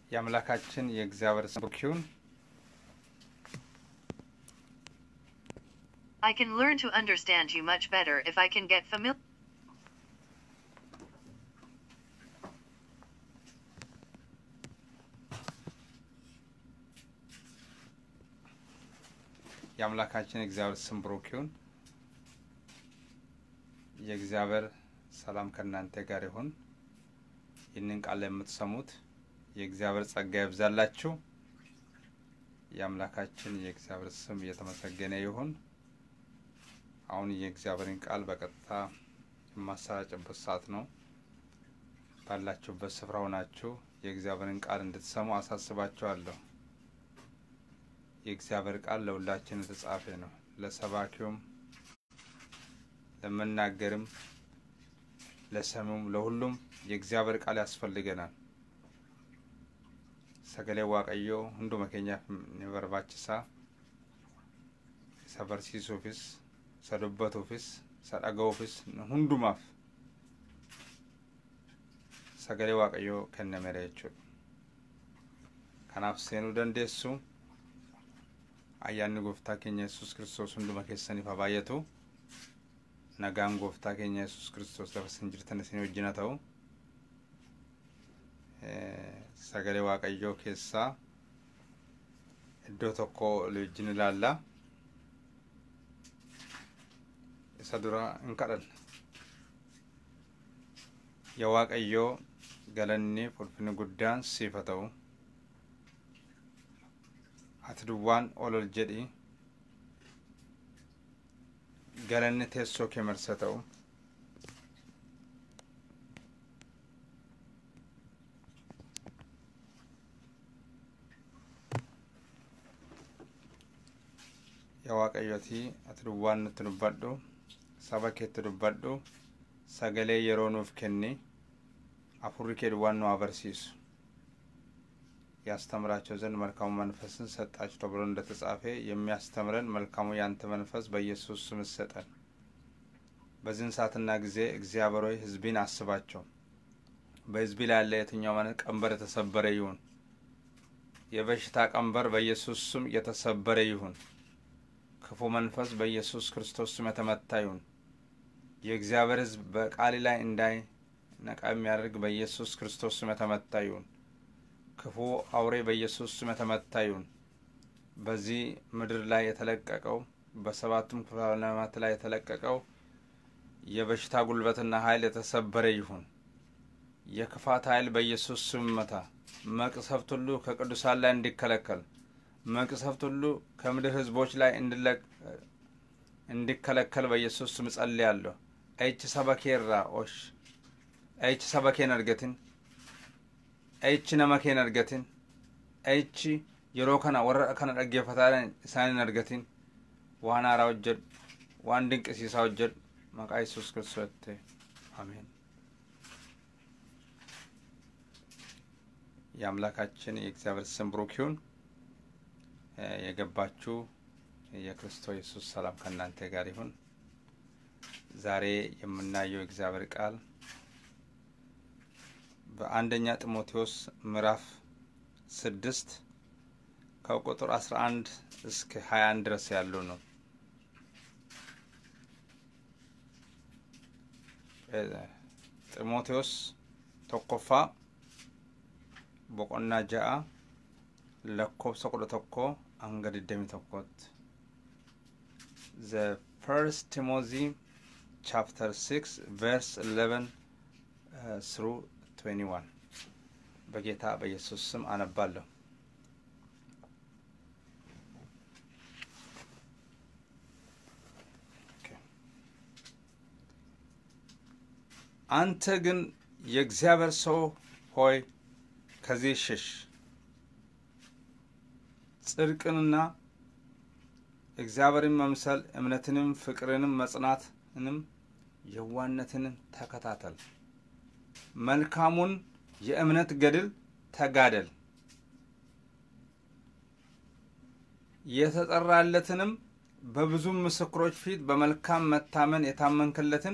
የአምላካችን የእግዚአብሔር ስም ብሩክ ይሁን። I can learn to understand you much better if I can get familiar. የአምላካችን የእግዚአብሔር ስም ብሩክ ይሁን። የእግዚአብሔር ሰላም ከእናንተ ጋር ይሁን። ይህንን ቃል የምትሰሙት የእግዚአብሔር ጸጋ ይብዛላችሁ። የአምላካችን የእግዚአብሔር ስም እየተመሰገነ ይሁን። አሁን የእግዚአብሔርን ቃል በቀጥታ የማሰራጭበት ሰዓት ነው። ባላችሁበት ስፍራ ሆናችሁ የእግዚአብሔርን ቃል እንድትሰሙ አሳስባችኋለሁ። የእግዚአብሔር ቃል ለሁላችን የተጻፈ ነው። ለሰባኪውም፣ ለመናገርም፣ ለሰሚውም፣ ለሁሉም የእግዚአብሔር ቃል ያስፈልገናል። ሰገሌ ዋቀዮ ሁንዱ መኬኛ ኒበርባችሳ ሰበርሲሱufis isa dubbatuufis isa dhaga'uufis hundumaaf sagalee waaqayyoo kennameera jechuudha. Kanaaf seenuu dandeessu ayyaanni gooftaa keenya yesus kiristoos hunduma keessaniif haa baay'atu. Nagaan gooftaa keenya yesus kiristoos lafa isin jirtan isin wajjin haa ta'u. Sagalee waaqayyoo keessaa iddoo tokko wajjin ilaalla. isa dura hin kadhanna yaa waaqayyoo galanni ulfinni guddaan siif haa ta'u ati duwwaan ol ol jedhi galanni teessoo kee marsa ta'u yaa waaqayyo ati ati duwwaan nutti dubbadhu saba keetti dubbadhu sagalee yeroo nuuf kenni afurri kee duwwaan nu አበርሲሱ ያስተምራቸው ዘንድ መልካሙ መንፈስን ሰጣችሁ ተብሎ እንደተጻፈ የሚያስተምረን መልካሙ ያንተ መንፈስ በኢየሱስ ስም ሰጠን። በዚህን ሰዓትና ጊዜ እግዚአብሔር ሆይ ሕዝቢን አስባቸው። በሕዝቢ ላይ ያለ የትኛው ማለት ቀንበር የተሰበረ ይሁን። የበሽታ ቀንበር በኢየሱስ ስም የተሰበረ ይሁን። ክፉ መንፈስ በኢየሱስ ክርስቶስ ስም የተመታ ይሁን። የእግዚአብሔር ሕዝብ በቃል ላይ እንዳይነቃ የሚያደርግ በኢየሱስ ክርስቶስ ስም የተመታ ይሁን። ክፉ አውሬ በኢየሱስ ስም የተመታ ይሁን። በዚህ ምድር ላይ የተለቀቀው በሰባቱም ክፍለ ዓለማት ላይ የተለቀቀው የበሽታ ጉልበትና ኃይል የተሰበረ ይሁን። የክፋት ኃይል በኢየሱስ ስም መታ። መቅሰፍት ሁሉ ከቅዱሳን ላይ እንዲከለከል መቅሰፍት ሁሉ ከምድር ህዝቦች ላይ እንዲከለከል በኢየሱስ ስም ጸልያለሁ። ኤች ሰበኬራ ኦሽ ኤች ሰበኬን እርገትን ኤች ነመኬን እርገትን ኤች yeroo kana warra kana dhaggeeffataa isaan hin argatin waan haaraa hojjedhu waan dinqisiisaa hojjedhu maqaa yesus kiristoos አሜን። የአምላካችን የእግዚአብሔር ስም ብሩክ ይሁን። የገባችሁ የክርስቶስ ኢየሱስ ሰላም ከእናንተ ጋር ይሁን። ዛሬ የምናየው የእግዚአብሔር ቃል በአንደኛ ጢሞቴዎስ ምዕራፍ ስድስት ከቁጥር አስራ አንድ እስከ ሀያ አንድ ድረስ ያለው ነው። ጢሞቴዎስ ቶኮፋ boqonnaa ja'a lakkoofsa kudha tokko hanga digdami tokkotti the first timothy chapter 6 verse 11 uh, through 21 በጌታ በኢየሱስ ስም አነባለሁ አንተ ግን የእግዚአብሔር ሰው ሆይ ከዚህ ሽሽ ጽድቅንና እግዚአብሔርን መምሰል እምነትንም ፍቅርንም መጽናትንም የዋነትንም ተከታተል። መልካሙን የእምነት ገድል ተጋደል። የተጠራለትንም በብዙ ምስክሮች ፊት በመልካም መታመን የታመንክለትን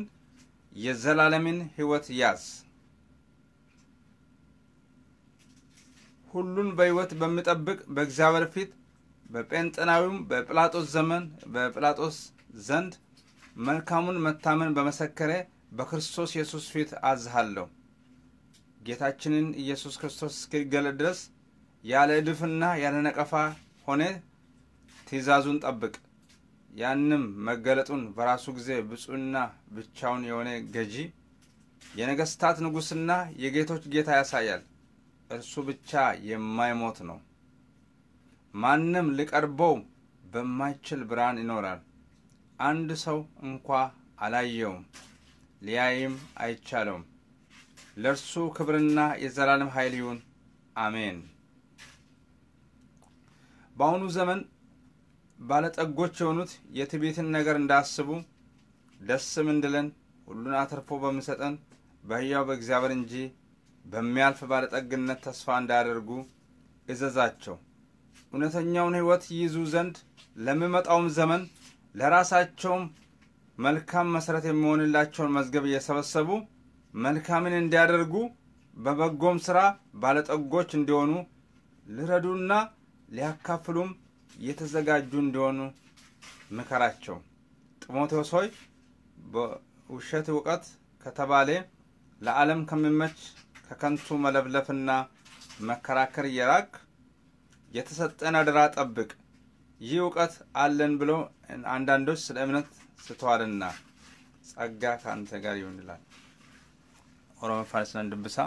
የዘላለምን ሕይወት ያዝ። ሁሉን በሕይወት በሚጠብቅ በእግዚአብሔር ፊት በጴንጤናዊውም በጲላጦስ ዘመን በጲላጦስ ዘንድ መልካሙን መታመን በመሰከረ በክርስቶስ ኢየሱስ ፊት አዝሃለሁ። ጌታችንን ኢየሱስ ክርስቶስ እስኪገለጥ ድረስ ያለ እድፍና ያለ ነቀፋ ሆነ ትእዛዙን ጠብቅ። ያንም መገለጡን በራሱ ጊዜ ብፁዕና ብቻውን የሆነ ገዢ የነገስታት ንጉሥና የጌቶች ጌታ ያሳያል። እርሱ ብቻ የማይሞት ነው። ማንም ሊቀርበው በማይችል ብርሃን ይኖራል። አንድ ሰው እንኳ አላየውም፣ ሊያይም አይቻለውም። ለእርሱ ክብርና የዘላለም ኃይል ይሁን፣ አሜን። በአሁኑ ዘመን ባለጠጎች የሆኑት የትዕቢትን ነገር እንዳስቡ ደስም እንድለን ሁሉን አትርፎ በሚሰጠን በሕያው በእግዚአብሔር እንጂ በሚያልፍ ባለጠግነት ተስፋ እንዳያደርጉ እዘዛቸው። እውነተኛውን ሕይወት ይይዙ ዘንድ ለሚመጣውም ዘመን ለራሳቸውም መልካም መሠረት የሚሆንላቸውን መዝገብ እየሰበሰቡ መልካምን እንዲያደርጉ በበጎም ሥራ ባለጠጎች እንዲሆኑ ሊረዱና ሊያካፍሉም የተዘጋጁ እንዲሆኑ ምከራቸው። ጢሞቴዎስ ሆይ በውሸት እውቀት ከተባለ ለዓለም ከሚመች ከከንቱ መለፍለፍና መከራከር እየራቅ የተሰጠን አደራ ጠብቅ። ይህ እውቀት አለን ብሎ አንዳንዶች ስለ እምነት ስተዋልና ጸጋ ከአንተ ጋር ይሁን ይላል። ኦሮሞ ፋርስነን ድብሳ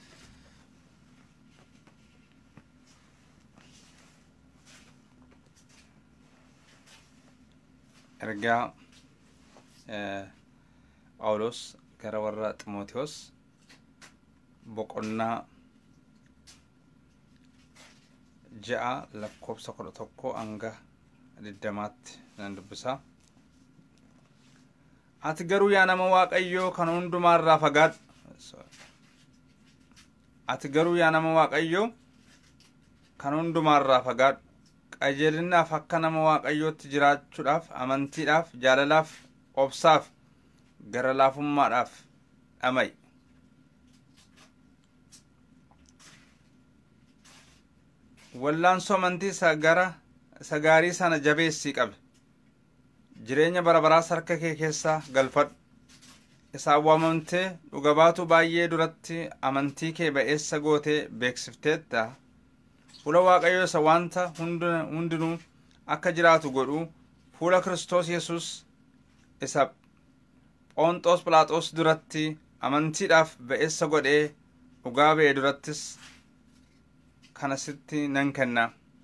ergaa phaawulos gara warra ximootiyoos boqonnaa ja'a lakkoobsa kudha tokko hanga diddamaatti nan dubbisaa ati garuu yaa nama waaqayyoo kan hundumaarraa fagaadhu ati garuu yaa nama waaqayyoo kan hundumaarraa fagaadhu qajeelinaaf akka nama waaqayyootti jiraachuudhaaf amantiidhaaf jaalalaaf obsaaf gara laafummaadhaaf dhamay wallaansoo amantii isa gara isa gaarii sana jabeessii qabe jireenya bara baraas harka kee keessaa galfadhu isaan waamamtee dhuga baatu baay'ee duratti amantii kee ba'eessa gootee beeksifteetta fuula waaqayyo isa wanta hundinuu akka jiraatu godhu fuula kiristoos yesus isa phoonxoos phiilaaxoos duratti amantiidhaaf ba'eessa godhee dhugaa ba'e durattis kana sitti nan kenna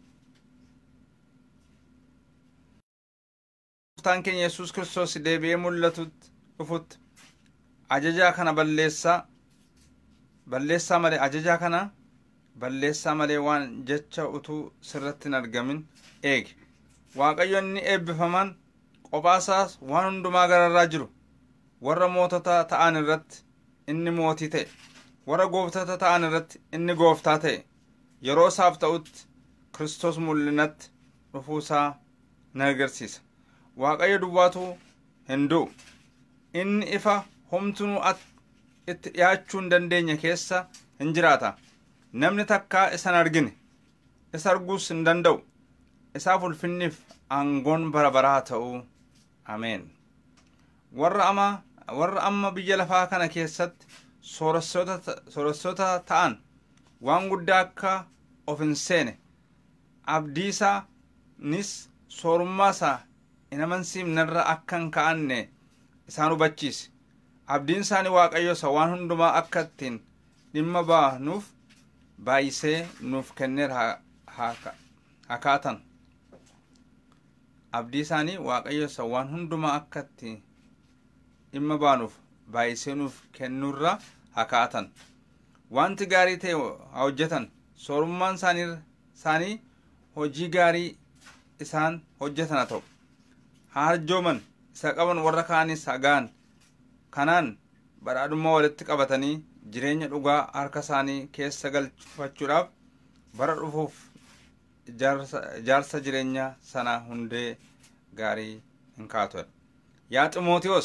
gooftaan keenya yesus kiristoos deebi'ee mul'atutti dhufutti ajajaa kana balleessaa balleessaa malee ajajaa kana balleessaa malee waan jecha utuu sirratti hin argamin eege waaqayyo inni eebbifaman qophaasaas waan hundumaa gararraa jiru warra mootota ta'an irratti inni mootii ta'e warra gooftota ta'an irratti inni gooftaa ta'e yeroo isaaf ta'utti kristos mul'inatti dhufuusaa na agarsiisa waaqayyo duwwaatu hin du'u inni ifa homtunuu itti dhiyaachuu hin dandeenye keessa hin jiraata namni takkaa isan argine isa arguus hin danda'u isaaf ulfinniif aangoon bara baraa ta'uu ameen warra ama warra amma biyya lafaa kana keessatti sooressoota ta'an waan guddaa akka of hin seene abdiisaanis soorummaasaa hin amansiifnerra akka hin ka'anne isaan hubachiise abdiin isaanii waaqayyo isa waan hundumaa akka ittiin dhimma baanuuf baay'isee nuuf kenneera hakaatan abdii isaanii waaqayyo isa waan hundumaa akka itti dhimma baanuuf baay'isee nuuf kennuurra hakaatan wanti gaarii ta'e haa hojjetan soorummaan isaanii hojii gaarii isaan hojjetan haa ta'u haa harjooman isa qaban warra kaanis hagaan kanaan badhaadhummaa walitti qabatanii jireenya dhugaa harka isaanii keessa galfachuudhaaf bara dhufuuf ijaarsa jireenya sana hundee gaarii hin kaatudha yaa ximootiyoos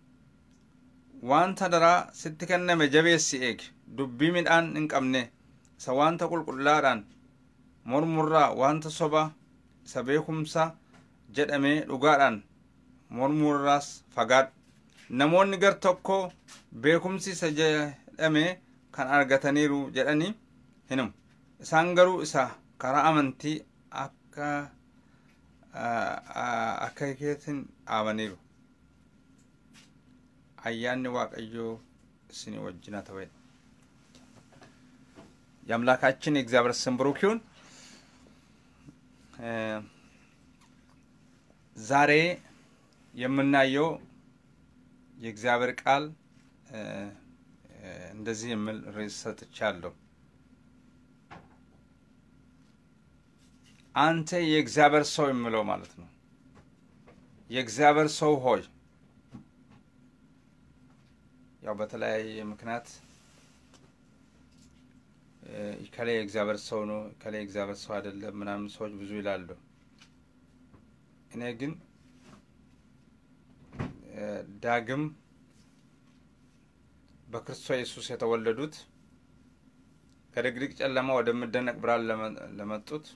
wanta daraa sitti kenname jabeessi eegi dubbii midhaan hin qabne isa wanta qulqullaadhaan mormurraa wanta soba isa beekumsa jedhamee dhugaadhaan mormurraas fagaadhu namoonni gar tokko beekumsi isa jedhame kan argataniiru jedhanii hinumu isaan garuu isa karaa amantii akka akka keetiin dhaabaniiru ayyaanni waaqayyoo isinii wajjina ta'e የአምላካችን የእግዚአብሔር ስም ብሩክ ይሁን። ዛሬ የምናየው የእግዚአብሔር ቃል እንደዚህ የሚል ርዕስ ሰጥቻለሁ። አንተ የእግዚአብሔር ሰው የሚለው ማለት ነው። የእግዚአብሔር ሰው ሆይ ያው በተለያየ ምክንያት ከላይ የእግዚአብሔር ሰው ነው፣ ከላይ የእግዚአብሔር ሰው አይደለም ምናምን ሰዎች ብዙ ይላሉ። እኔ ግን ዳግም በክርስቶስ ኢየሱስ የተወለዱት ከድቅድቅ ጨለማ ወደሚደነቅ ብርሃን ለመጡት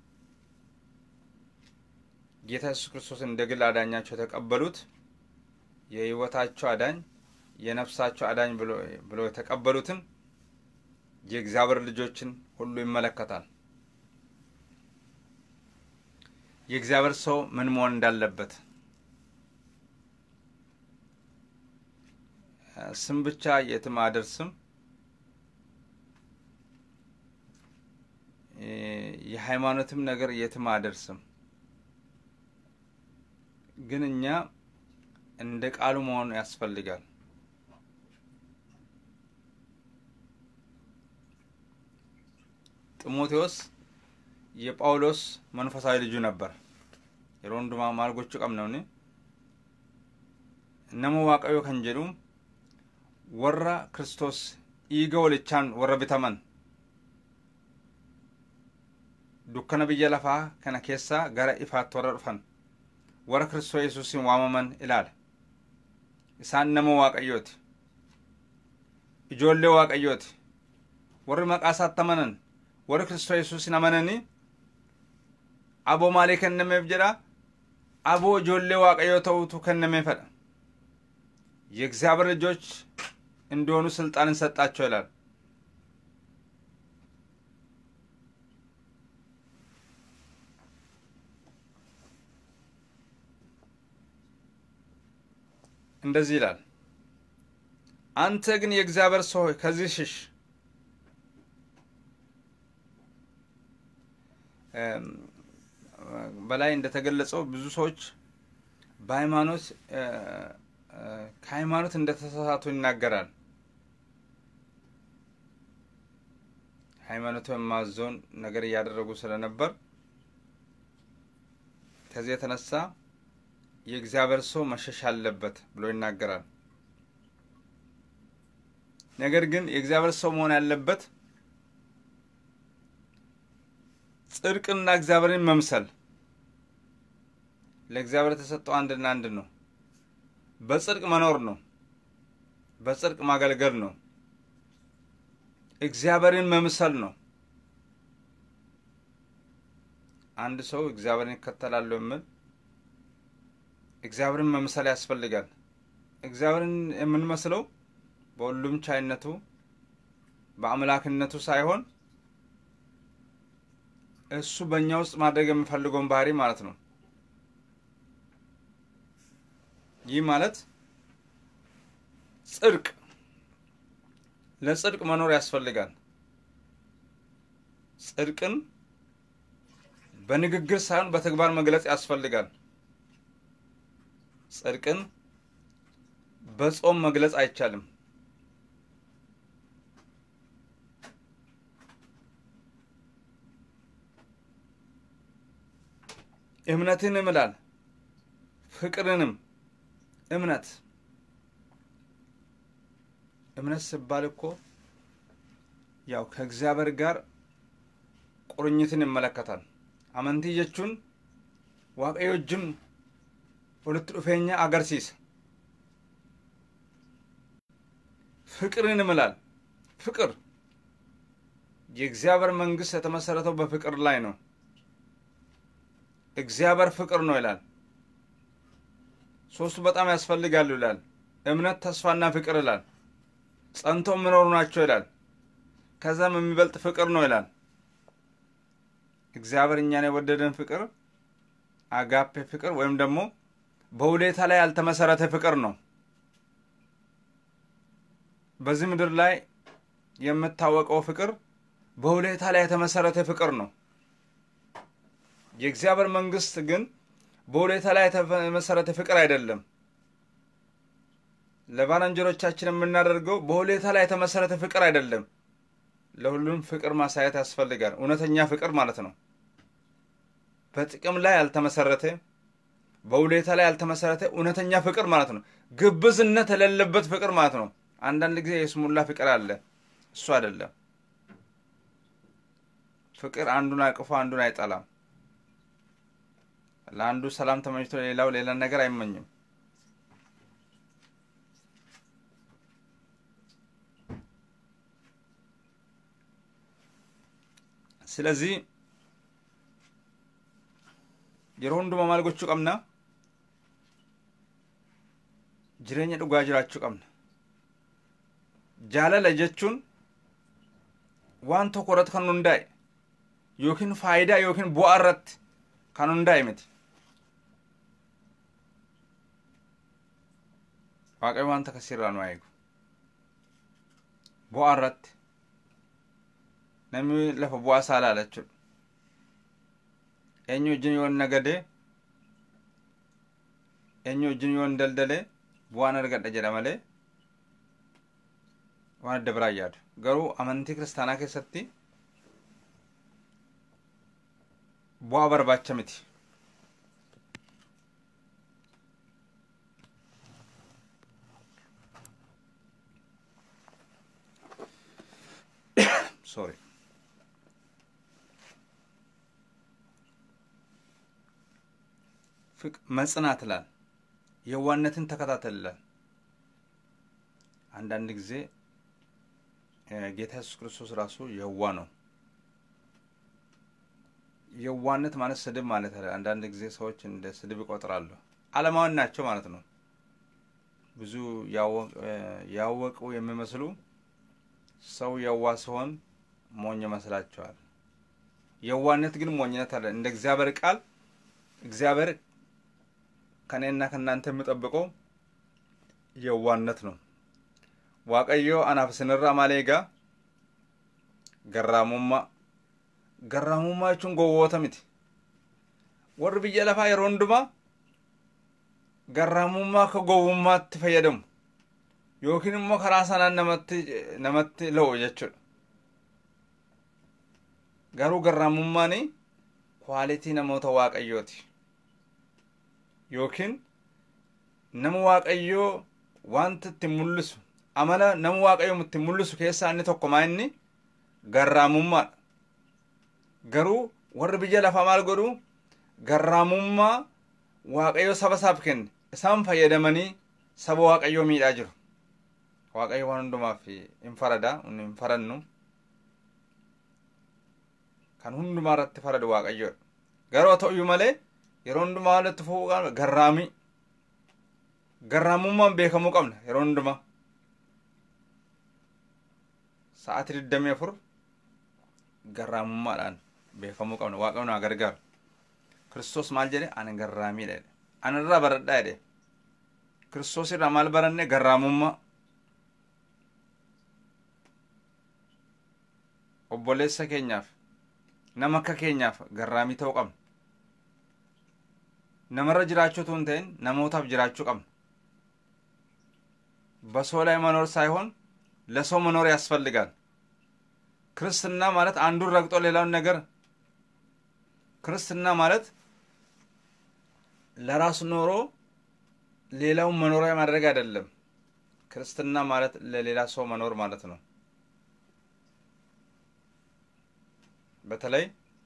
ጌታ ኢየሱስ ክርስቶስ እንደ ግል አዳኛቸው የተቀበሉት የሕይወታቸው አዳኝ የነፍሳቸው አዳኝ ብሎ የተቀበሉትን የእግዚአብሔር ልጆችን ሁሉ ይመለከታል። የእግዚአብሔር ሰው ምን መሆን እንዳለበት ስም ብቻ የትም አደርስም። የሃይማኖትም ነገር የትም አደርስም። ግን እኛ እንደ ቃሉ መሆን ያስፈልጋል። ጢሞቴዎስ የጳውሎስ መንፈሳዊ ልጁ ነበር። የሮንዱማ ማልጎቹ ቀምነውኒ nama waaqayyo kan jedhu warra kristos dhiiga walichaan warra bitaman dukkana biyya lafaa kana keessaa gara ifaatti warra dhufan warra kristoo yesuusin waamaman ilaala isaan nama waaqayyooti ijoollee waaqayyooti warri maqaa isaatti amanan warri kristoo yesuusin amananii aboo maalii kennameef jedha aboo ijoollee waaqayyoo ta'utu kennameefadha የእግዚአብሔር ልጆች እንዲሆኑ ስልጣንን ሰጣቸው ይላል። እንደዚህ ይላል፣ አንተ ግን የእግዚአብሔር ሰው ሆይ ከዚህ ሽሽ። በላይ እንደተገለጸው ብዙ ሰዎች በሃይማኖት ከሃይማኖት እንደተሳሳቱ ይናገራል። ሃይማኖቱ የማዞን ነገር እያደረጉ ስለነበር ከዚህ የተነሳ የእግዚአብሔር ሰው መሸሽ አለበት ብሎ ይናገራል። ነገር ግን የእግዚአብሔር ሰው መሆን ያለበት ጽድቅና እግዚአብሔርን መምሰል ለእግዚአብሔር የተሰጠው አንድና አንድ ነው። በጽድቅ መኖር ነው። በጽድቅ ማገልገል ነው። እግዚአብሔርን መምሰል ነው። አንድ ሰው እግዚአብሔርን ይከተላለሁ የሚል እግዚአብሔርን መምሰል ያስፈልጋል። እግዚአብሔርን የምንመስለው በሁሉም ቻይነቱ በአምላክነቱ ሳይሆን እሱ በእኛ ውስጥ ማድረግ የሚፈልገውን ባህሪ ማለት ነው። ይህ ማለት ጽድቅ ለጽድቅ መኖር ያስፈልጋል። ጽድቅን በንግግር ሳይሆን በተግባር መግለጽ ያስፈልጋል። ጽድቅን በጾም መግለጽ አይቻልም። እምነትን እምላል ፍቅርንም እምነት እምነት ሲባል እኮ ያው ከእግዚአብሔር ጋር ቁርኝትን ይመለከታል። አመንቲ ጀቹን waaqayyo wajjin walitti dhufeenya agarsiisa. ፍቅርን እምላል ፍቅር የእግዚአብሔር መንግስት የተመሰረተው በፍቅር ላይ ነው። እግዚአብሔር ፍቅር ነው ይላል። ሶስቱ በጣም ያስፈልጋሉ ይላል። እምነት፣ ተስፋና ፍቅር ይላል። ጸንቶ የሚኖሩ ናቸው ይላል። ከዛም የሚበልጥ ፍቅር ነው ይላል። እግዚአብሔር እኛን የወደደን ፍቅር አጋፔ ፍቅር ወይም ደግሞ በውለታ ላይ ያልተመሰረተ ፍቅር ነው። በዚህ ምድር ላይ የምታወቀው ፍቅር በውለታ ላይ የተመሰረተ ፍቅር ነው። የእግዚአብሔር መንግስት ግን በውለታ ላይ የተመሰረተ ፍቅር አይደለም። ለባልንጀሮቻችን የምናደርገው በውለታ ላይ የተመሰረተ ፍቅር አይደለም። ለሁሉም ፍቅር ማሳየት ያስፈልጋል። እውነተኛ ፍቅር ማለት ነው። በጥቅም ላይ ያልተመሰረተ በውለታ ላይ ያልተመሰረተ እውነተኛ ፍቅር ማለት ነው። ግብዝነት የሌለበት ፍቅር ማለት ነው። አንዳንድ ጊዜ የስሙላ ፍቅር አለ፣ እሱ አይደለም። ፍቅር አንዱን አቅፎ አንዱን አይጠላም። ለአንዱ ሰላም ተመኝቶ ሌላው ሌላ ነገር አይመኝም። ስለዚህ yeroo hundumaa maal gochuu qabna jireenya dhugaa jiraachuu qabna jaalala jechuun waan tokko irratti kan hundaa'e yookiin faayidaa yookiin bu'aa irratti kan hundaa'e miti waaqayyo wanta kasirraa nu eegu bu'aa irratti namni lafa bu'aa isaa ilaala jechuudha eenyu wajjin yoon nagadee eenyu wajjin yoon daldale bu'aan argadha jedha malee waan adda biraa yaadu garuu amantii kiristaanaa keessatti bu'aa barbaacha miti sorry መጽናት ይላል። የዋነትን ተከታተል ይላል። አንዳንድ ጊዜ ጌታ ኢየሱስ ክርስቶስ ራሱ የዋ ነው። የዋነት ማለት ስድብ ማለት አለ። አንዳንድ ጊዜ ሰዎች እንደ ስድብ ይቆጥራሉ። ዓለማውያን ናቸው ማለት ነው። ብዙ ያወቁ የሚመስሉ ሰው የዋ ሲሆን ሞኝ ይመስላቸዋል። የዋነት ግን ሞኝነት አለ። እንደ እግዚአብሔር ቃል እግዚአብሔር ከኔና ከእናንተ የምጠብቀው የዋነት ነው። ዋቀዮ አናፍ ስንራ ማሌጋ ገራሙማ ገራሙማ jechuun gowwoota miti warri biyya lafaa yeroo hundumaa garraamummaa akka gowwummaatti fayyadamu yookiin immoo karaa sanaan namatti namatti lo'u jechuudha garuu garraamummaan kwaalitii namoota waaqayyooti yookiin nama waaqayyoo wanta ittiin mul'isu amala nama waaqayyoo ittiin mul'isu keessaa inni tokko maa inni garraamummaadha garuu warri biyya lafaa maal godhu garraamummaa waaqayyo saba isaaf kenne isaan fayyadamanii saba waaqayyoo miidhaa jiru waaqayyo waan hundumaaf hin farada hin farannu kan hundumaa irratti faradu waaqayyoodha garuu haa ta'uyyuu malee yeroo hundumaa walitti fufuu qabna garraamii garraamummaan beekamuu qabna yeroo hundumaa sa'aatii digdamii afur garraamummaadhaan beekamuu qabna waaqayyo naa gargaaru kiristoos maal jedhe ani garraamiidha jedhe ani irraa baradhaa jedhe kiristoos irraa maal baranne garraamummaa obboleessa keenyaaf nama akka keenyaaf garraamii ta'uu qabna namarra jiraachuu utuu hin ta'in namootaaf jiraachuu qabna በሰው ላይ መኖር ሳይሆን ለሰው መኖር ያስፈልጋል ክርስትና ማለት አንዱን ረግጦ ሌላውን ነገር ክርስትና ማለት ለራሱ ኖሮ ሌላውን መኖሪያ ማድረግ አይደለም ክርስትና ማለት ለሌላ ሰው መኖር ማለት ነው በተለይ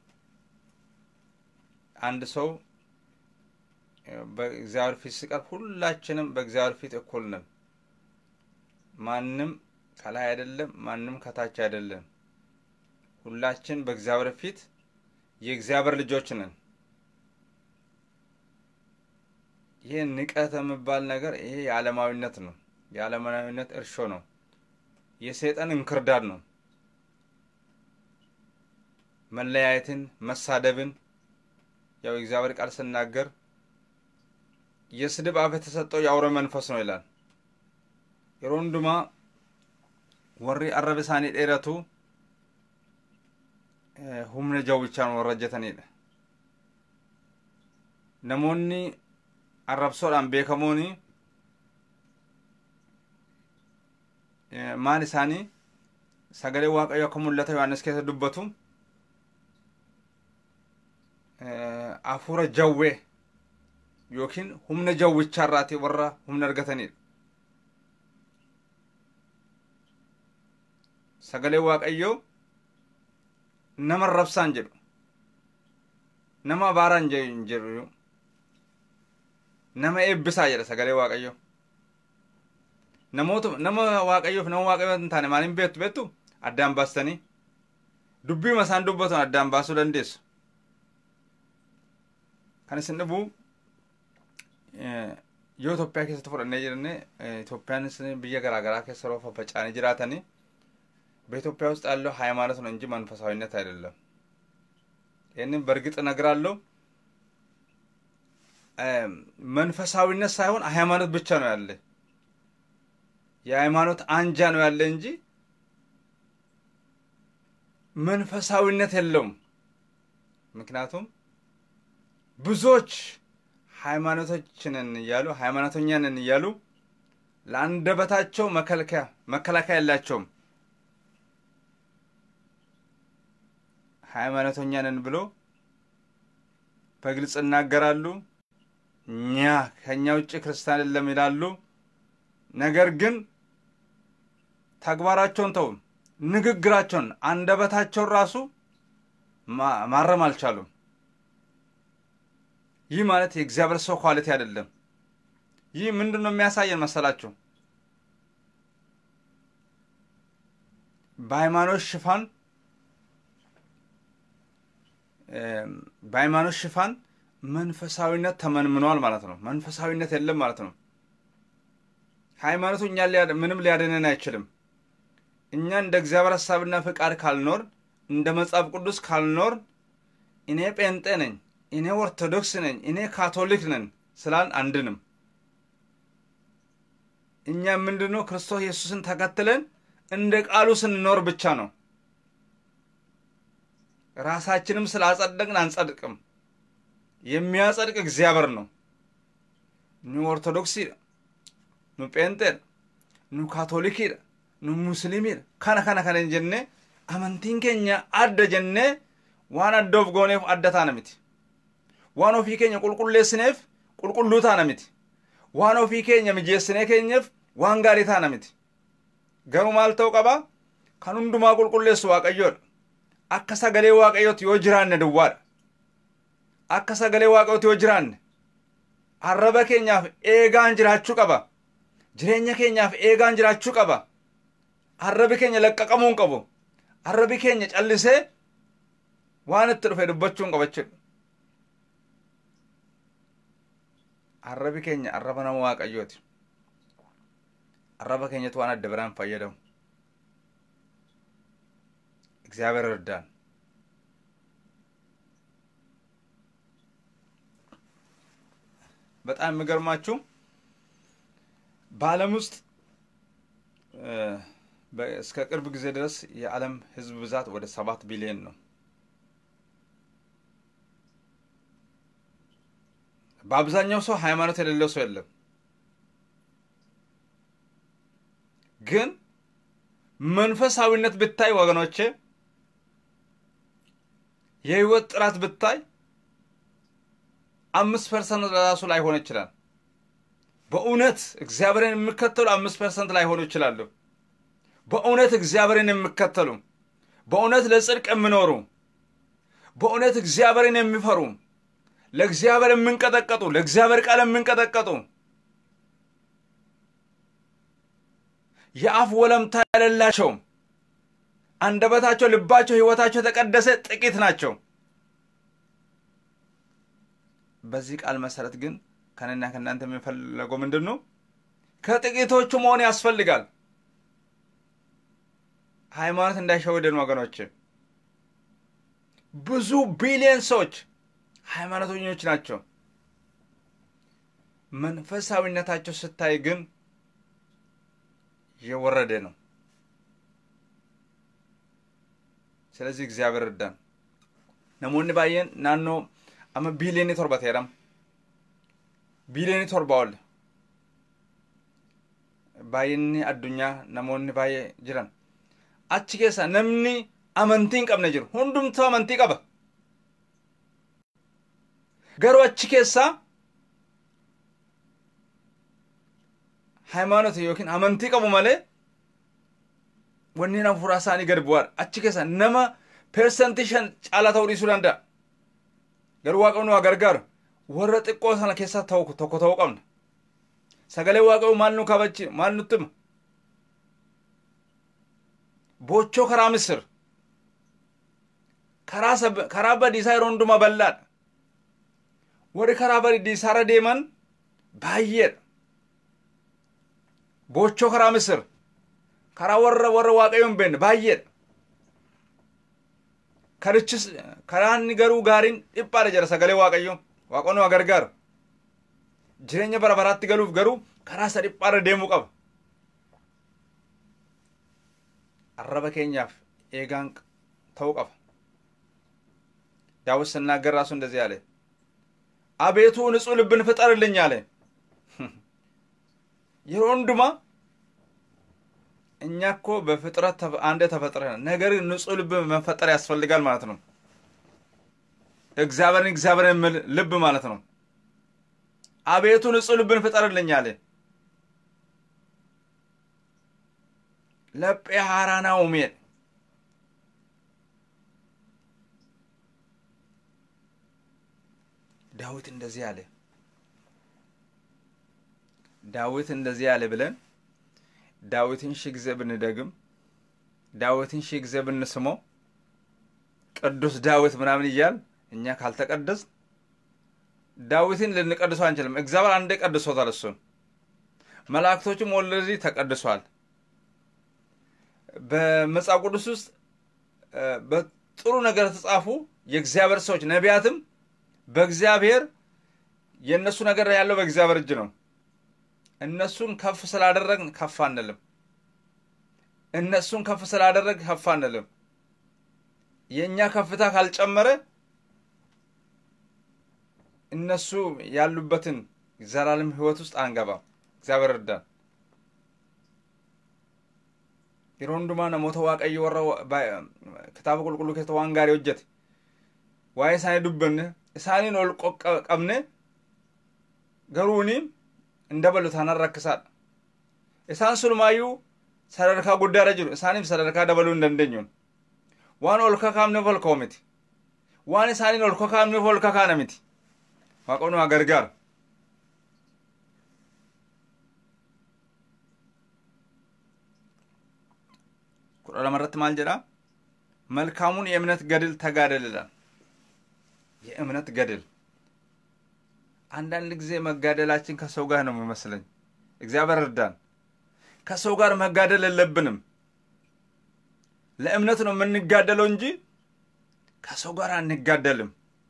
አንድ ሰው በእግዚአብሔር ፊት ሲቀርብ ሁላችንም በእግዚአብሔር ፊት እኩል ነን ማንም ከላይ አይደለም ማንም ከታች አይደለም ሁላችን በእግዚአብሔር ፊት የእግዚአብሔር ልጆች ነን። ይህ ንቀት የሚባል ነገር ይሄ የዓለማዊነት ነው። የዓለማዊነት እርሾ ነው። የሰይጣን እንክርዳድ ነው። መለያየትን፣ መሳደብን ያው የእግዚአብሔር ቃል ስናገር የስድብ አፍ የተሰጠው የአውሬ መንፈስ ነው ይላል። የሮንዱማ ወሪ አረብ ሳኒ ዴረቱ humna jawwichaan warra hojjetanidha. Namoonni arrabsoodhaan beekamoon maal isaanii sagalee waaqayyo akka mul'ata Yohaannis keessa dubbatu hafuura jawwee yookiin humna jawwichaarraati warra humna argatanidha. Sagalee waaqayyoo nama arrabsaan jedhu nama abaaraan jedhu nama eebbisaa jedha sagalee waaqayyo namoota nama waaqayyoof nama waaqayyo hin taane maaliin beektu beektu addaan baastanii dubbiima isaan dubbatan addaan baasuu dandeessu kan isin dhibu yoo Itoophiyaa keessatti fudhannee jirne Itoophiyaanis biyya garaagaraa keessa yeroo faffaca'anii jiraatanii በኢትዮጵያ ውስጥ ያለው ሃይማኖት ነው እንጂ መንፈሳዊነት አይደለም። ይህንን በእርግጥ እነግራለሁ። መንፈሳዊነት ሳይሆን ሃይማኖት ብቻ ነው ያለ። የሃይማኖት አንጃ ነው ያለ እንጂ መንፈሳዊነት የለውም። ምክንያቱም ብዙዎች ሃይማኖቶችንን እያሉ ሃይማኖተኛንን እያሉ ለአንደበታቸው መከልከያ መከላከያ የላቸውም። ሃይማኖተኛ ነን ብሎ በግልጽ ይናገራሉ። እኛ ከእኛ ውጭ ክርስቲያን የለም ይላሉ። ነገር ግን ተግባራቸውን ተው፣ ንግግራቸውን፣ አንደበታቸውን ራሱ ማረም አልቻሉም። ይህ ማለት የእግዚአብሔር ሰው ኳሊቲ አይደለም። ይህ ምንድን ነው የሚያሳየን መሰላችሁ? በሃይማኖት ሽፋን በሃይማኖት ሽፋን መንፈሳዊነት ተመንምኗል ማለት ነው። መንፈሳዊነት የለም ማለት ነው። ሃይማኖቱ እኛ ምንም ሊያድነን አይችልም። እኛ እንደ እግዚአብሔር ሀሳብና ፍቃድ ካልኖር፣ እንደ መጽሐፍ ቅዱስ ካልኖር፣ እኔ ጴንጤ ነኝ፣ እኔ ኦርቶዶክስ ነኝ፣ እኔ ካቶሊክ ነን ስላል አንድንም። እኛ ምንድነው ክርስቶስ ኢየሱስን ተከትለን እንደ ቃሉ ስንኖር ብቻ ነው። ራሳችንም ስላጸደቅን አንጸድቅም። የሚያጸድቅ እግዚአብሔር ነው። ኑ ኦርቶዶክሲ ኑ ጴንጤ ኑ ካቶሊኪ ኑ ሙስሊሚ ከነ ከነ ከነ ጀኔ አመንቲን ኬኛ አደ ጀኔ ዋን አዶፍ ጎኔፍ አደታ ነሚቲ ዋን ኦፊ ኬኛ ቁልቁሌስኔፍ ቁልቁሉታ ነሚቲ ዋን ኦፊ ኬኛ ሚጄስኔ ኬኘፍ ዋን ጋሪታ ነሚቲ ገሩ ማልተው ቀባ ከን ሁንዱማ ቁልቁሌሱ waaqayyoodha akka sagalee waaqayyooti yoo jiraanne duwwaadha. Akka sagalee waaqayyooti yoo jiraanne arraba keenyaaf eegaan jiraachuu qaba. Jireenya keenyaaf eegaan jiraachuu qaba. Arrabi keenya laqqaqamuu hin qabu. Arrabi keenya callisee waan itti dhufe dubbachuu hin qaba jechuudha. Arrabi keenya arraba nama waaqayyooti. Arraba keenyatu waan adda biraan fayyadamu. እግዚአብሔር እርዳን። በጣም የሚገርማችሁ በዓለም ውስጥ እስከ ቅርብ ጊዜ ድረስ የዓለም ሕዝብ ብዛት ወደ ሰባት ቢሊዮን ነው። በአብዛኛው ሰው ሃይማኖት የሌለው ሰው የለም። ግን መንፈሳዊነት ብታይ ወገኖቼ የህይወት ጥራት ብታይ አምስት ፐርሰንት ለራሱ ላይሆን ይችላል። በእውነት እግዚአብሔርን የሚከተሉ አምስት ፐርሰንት ላይሆኑ ይችላሉ። በእውነት እግዚአብሔርን የሚከተሉ በእውነት ለጽድቅ የሚኖሩ በእውነት እግዚአብሔርን የሚፈሩ ለእግዚአብሔር የምንቀጠቀጡ ለእግዚአብሔር ቃል የምንቀጠቀጡ የአፍ ወለምታ የሌላቸው አንደበታቸው፣ ልባቸው፣ ህይወታቸው የተቀደሰ ጥቂት ናቸው። በዚህ ቃል መሰረት ግን ከነና ከእናንተ የሚፈለገው ምንድን ነው? ከጥቂቶቹ መሆን ያስፈልጋል። ሃይማኖት እንዳይሸወደን ወገኖች። ብዙ ቢሊዮን ሰዎች ሃይማኖተኞች ናቸው። መንፈሳዊነታቸው ስታይ ግን የወረደ ነው። ስለዚህ እግዚአብሔር እርዳን። ነሞonni baay'een naannoo amma biiliyoonii torba ta'eedham biiliyoonii torba ol baay'inni addunyaa namoonni baay'ee jiran achi keessa namni amantii hin qabne jiru hundumtuu amantii qaba garuu achi keessaa ሃይማኖት yookiin amantii qabu malee wanneen hafuuraa isaanii gad bu'aadha achi keessa nama persentii shan caalaa ta'uu dhiisuu danda'a garuu waaqayyoon waa gargaaru warra xiqqoo sana keessaa ta'u tokko ta'uu qabna sagalee waaqayyoo maal nu kabachi maal nutti hima bochoo karaa misir karaa badiisaa yeroo hundumaa bal'aadha warri karaa badiisaarra deeman baay'eedha bochoo karaa misir karaa warra warra waaqayyoon hin beekne baay'eedha karichis karaa inni garuu gaariin dhiphaadha jedha sagalee waaqayyoo waaqonni waa gargaaru jireenya bara baraatti galuuf garuu karaa isa dhiphaarra deemuu qaba arraba keenyaaf eegaan ta'uu qaba ዳዊት ስናገር ራሱ እንደዚህ አለ አቤቱ ንጹሕ ልብን ፍጠርልኝ አለ የሮ ወንድማ እኛ እኮ በፍጥረት አንድ ተፈጥረን ነገር ግን ንጹሕ ልብ መፈጠር ያስፈልጋል ማለት ነው እግዚአብሔርን እግዚአብሔር የሚል ልብ ማለት ነው አቤቱ ንጹሕ ልብን ፍጠርልኝ አለ ለጴ ሐራና ኡሜን ዳዊት እንደዚህ አለ ዳዊት እንደዚህ አለ ብለን ዳዊትን ሺህ ጊዜ ብንደግም ዳዊትን ሺህ ጊዜ ብንስመው ቅዱስ ዳዊት ምናምን እያል እኛ ካልተቀደስ ዳዊትን ልንቀድሶ አንችልም። እግዚአብሔር አንዴ ቀድሶታል። እሱን መላእክቶችም ኦልሬዲ ተቀድሷል። በመጽሐፍ ቅዱስ ውስጥ በጥሩ ነገር የተጻፉ የእግዚአብሔር ሰዎች ነቢያትም በእግዚአብሔር የእነሱ ነገር ያለው በእግዚአብሔር እጅ ነው። እነሱን ከፍ ስላደረግን ከፍ አንልም። እነሱን ከፍ ስላደረግ ከፍ አንልም። የእኛ ከፍታ ካልጨመረ እነሱ ያሉበትን ዘላለም ሕይወት ውስጥ አንገባም። እግዚአብሔር እርዳን። yeroo hundumaa namoota waaqayyo warra kitaaba qulqulluu keessatti waan gaarii hojjete waa'ee isaanii dubbanne isaaniin ol qabne garuuni hin dabalu taanaan rakkisaadha. Isaan sunumaayyuu sadarkaa guddaarra jiru isaaniif sadarkaa dabaluu hin dandeenyuun waan ol kakaafneef ol ka'u miti waan isaaniin ol kakaafneef ol kakaana miti waaqonni waa gargaaru. kudha lamarratti maal jedha መልካሙን የእምነት ገድል ተጋደል ይላል። የእምነት ገድል አንዳንድ ጊዜ መጋደላችን ከሰው ጋር ነው የሚመስለኝ። እግዚአብሔር እርዳን። ከሰው ጋር መጋደል የለብንም። ለእምነት ነው የምንጋደለው እንጂ ከሰው ጋር አንጋደልም።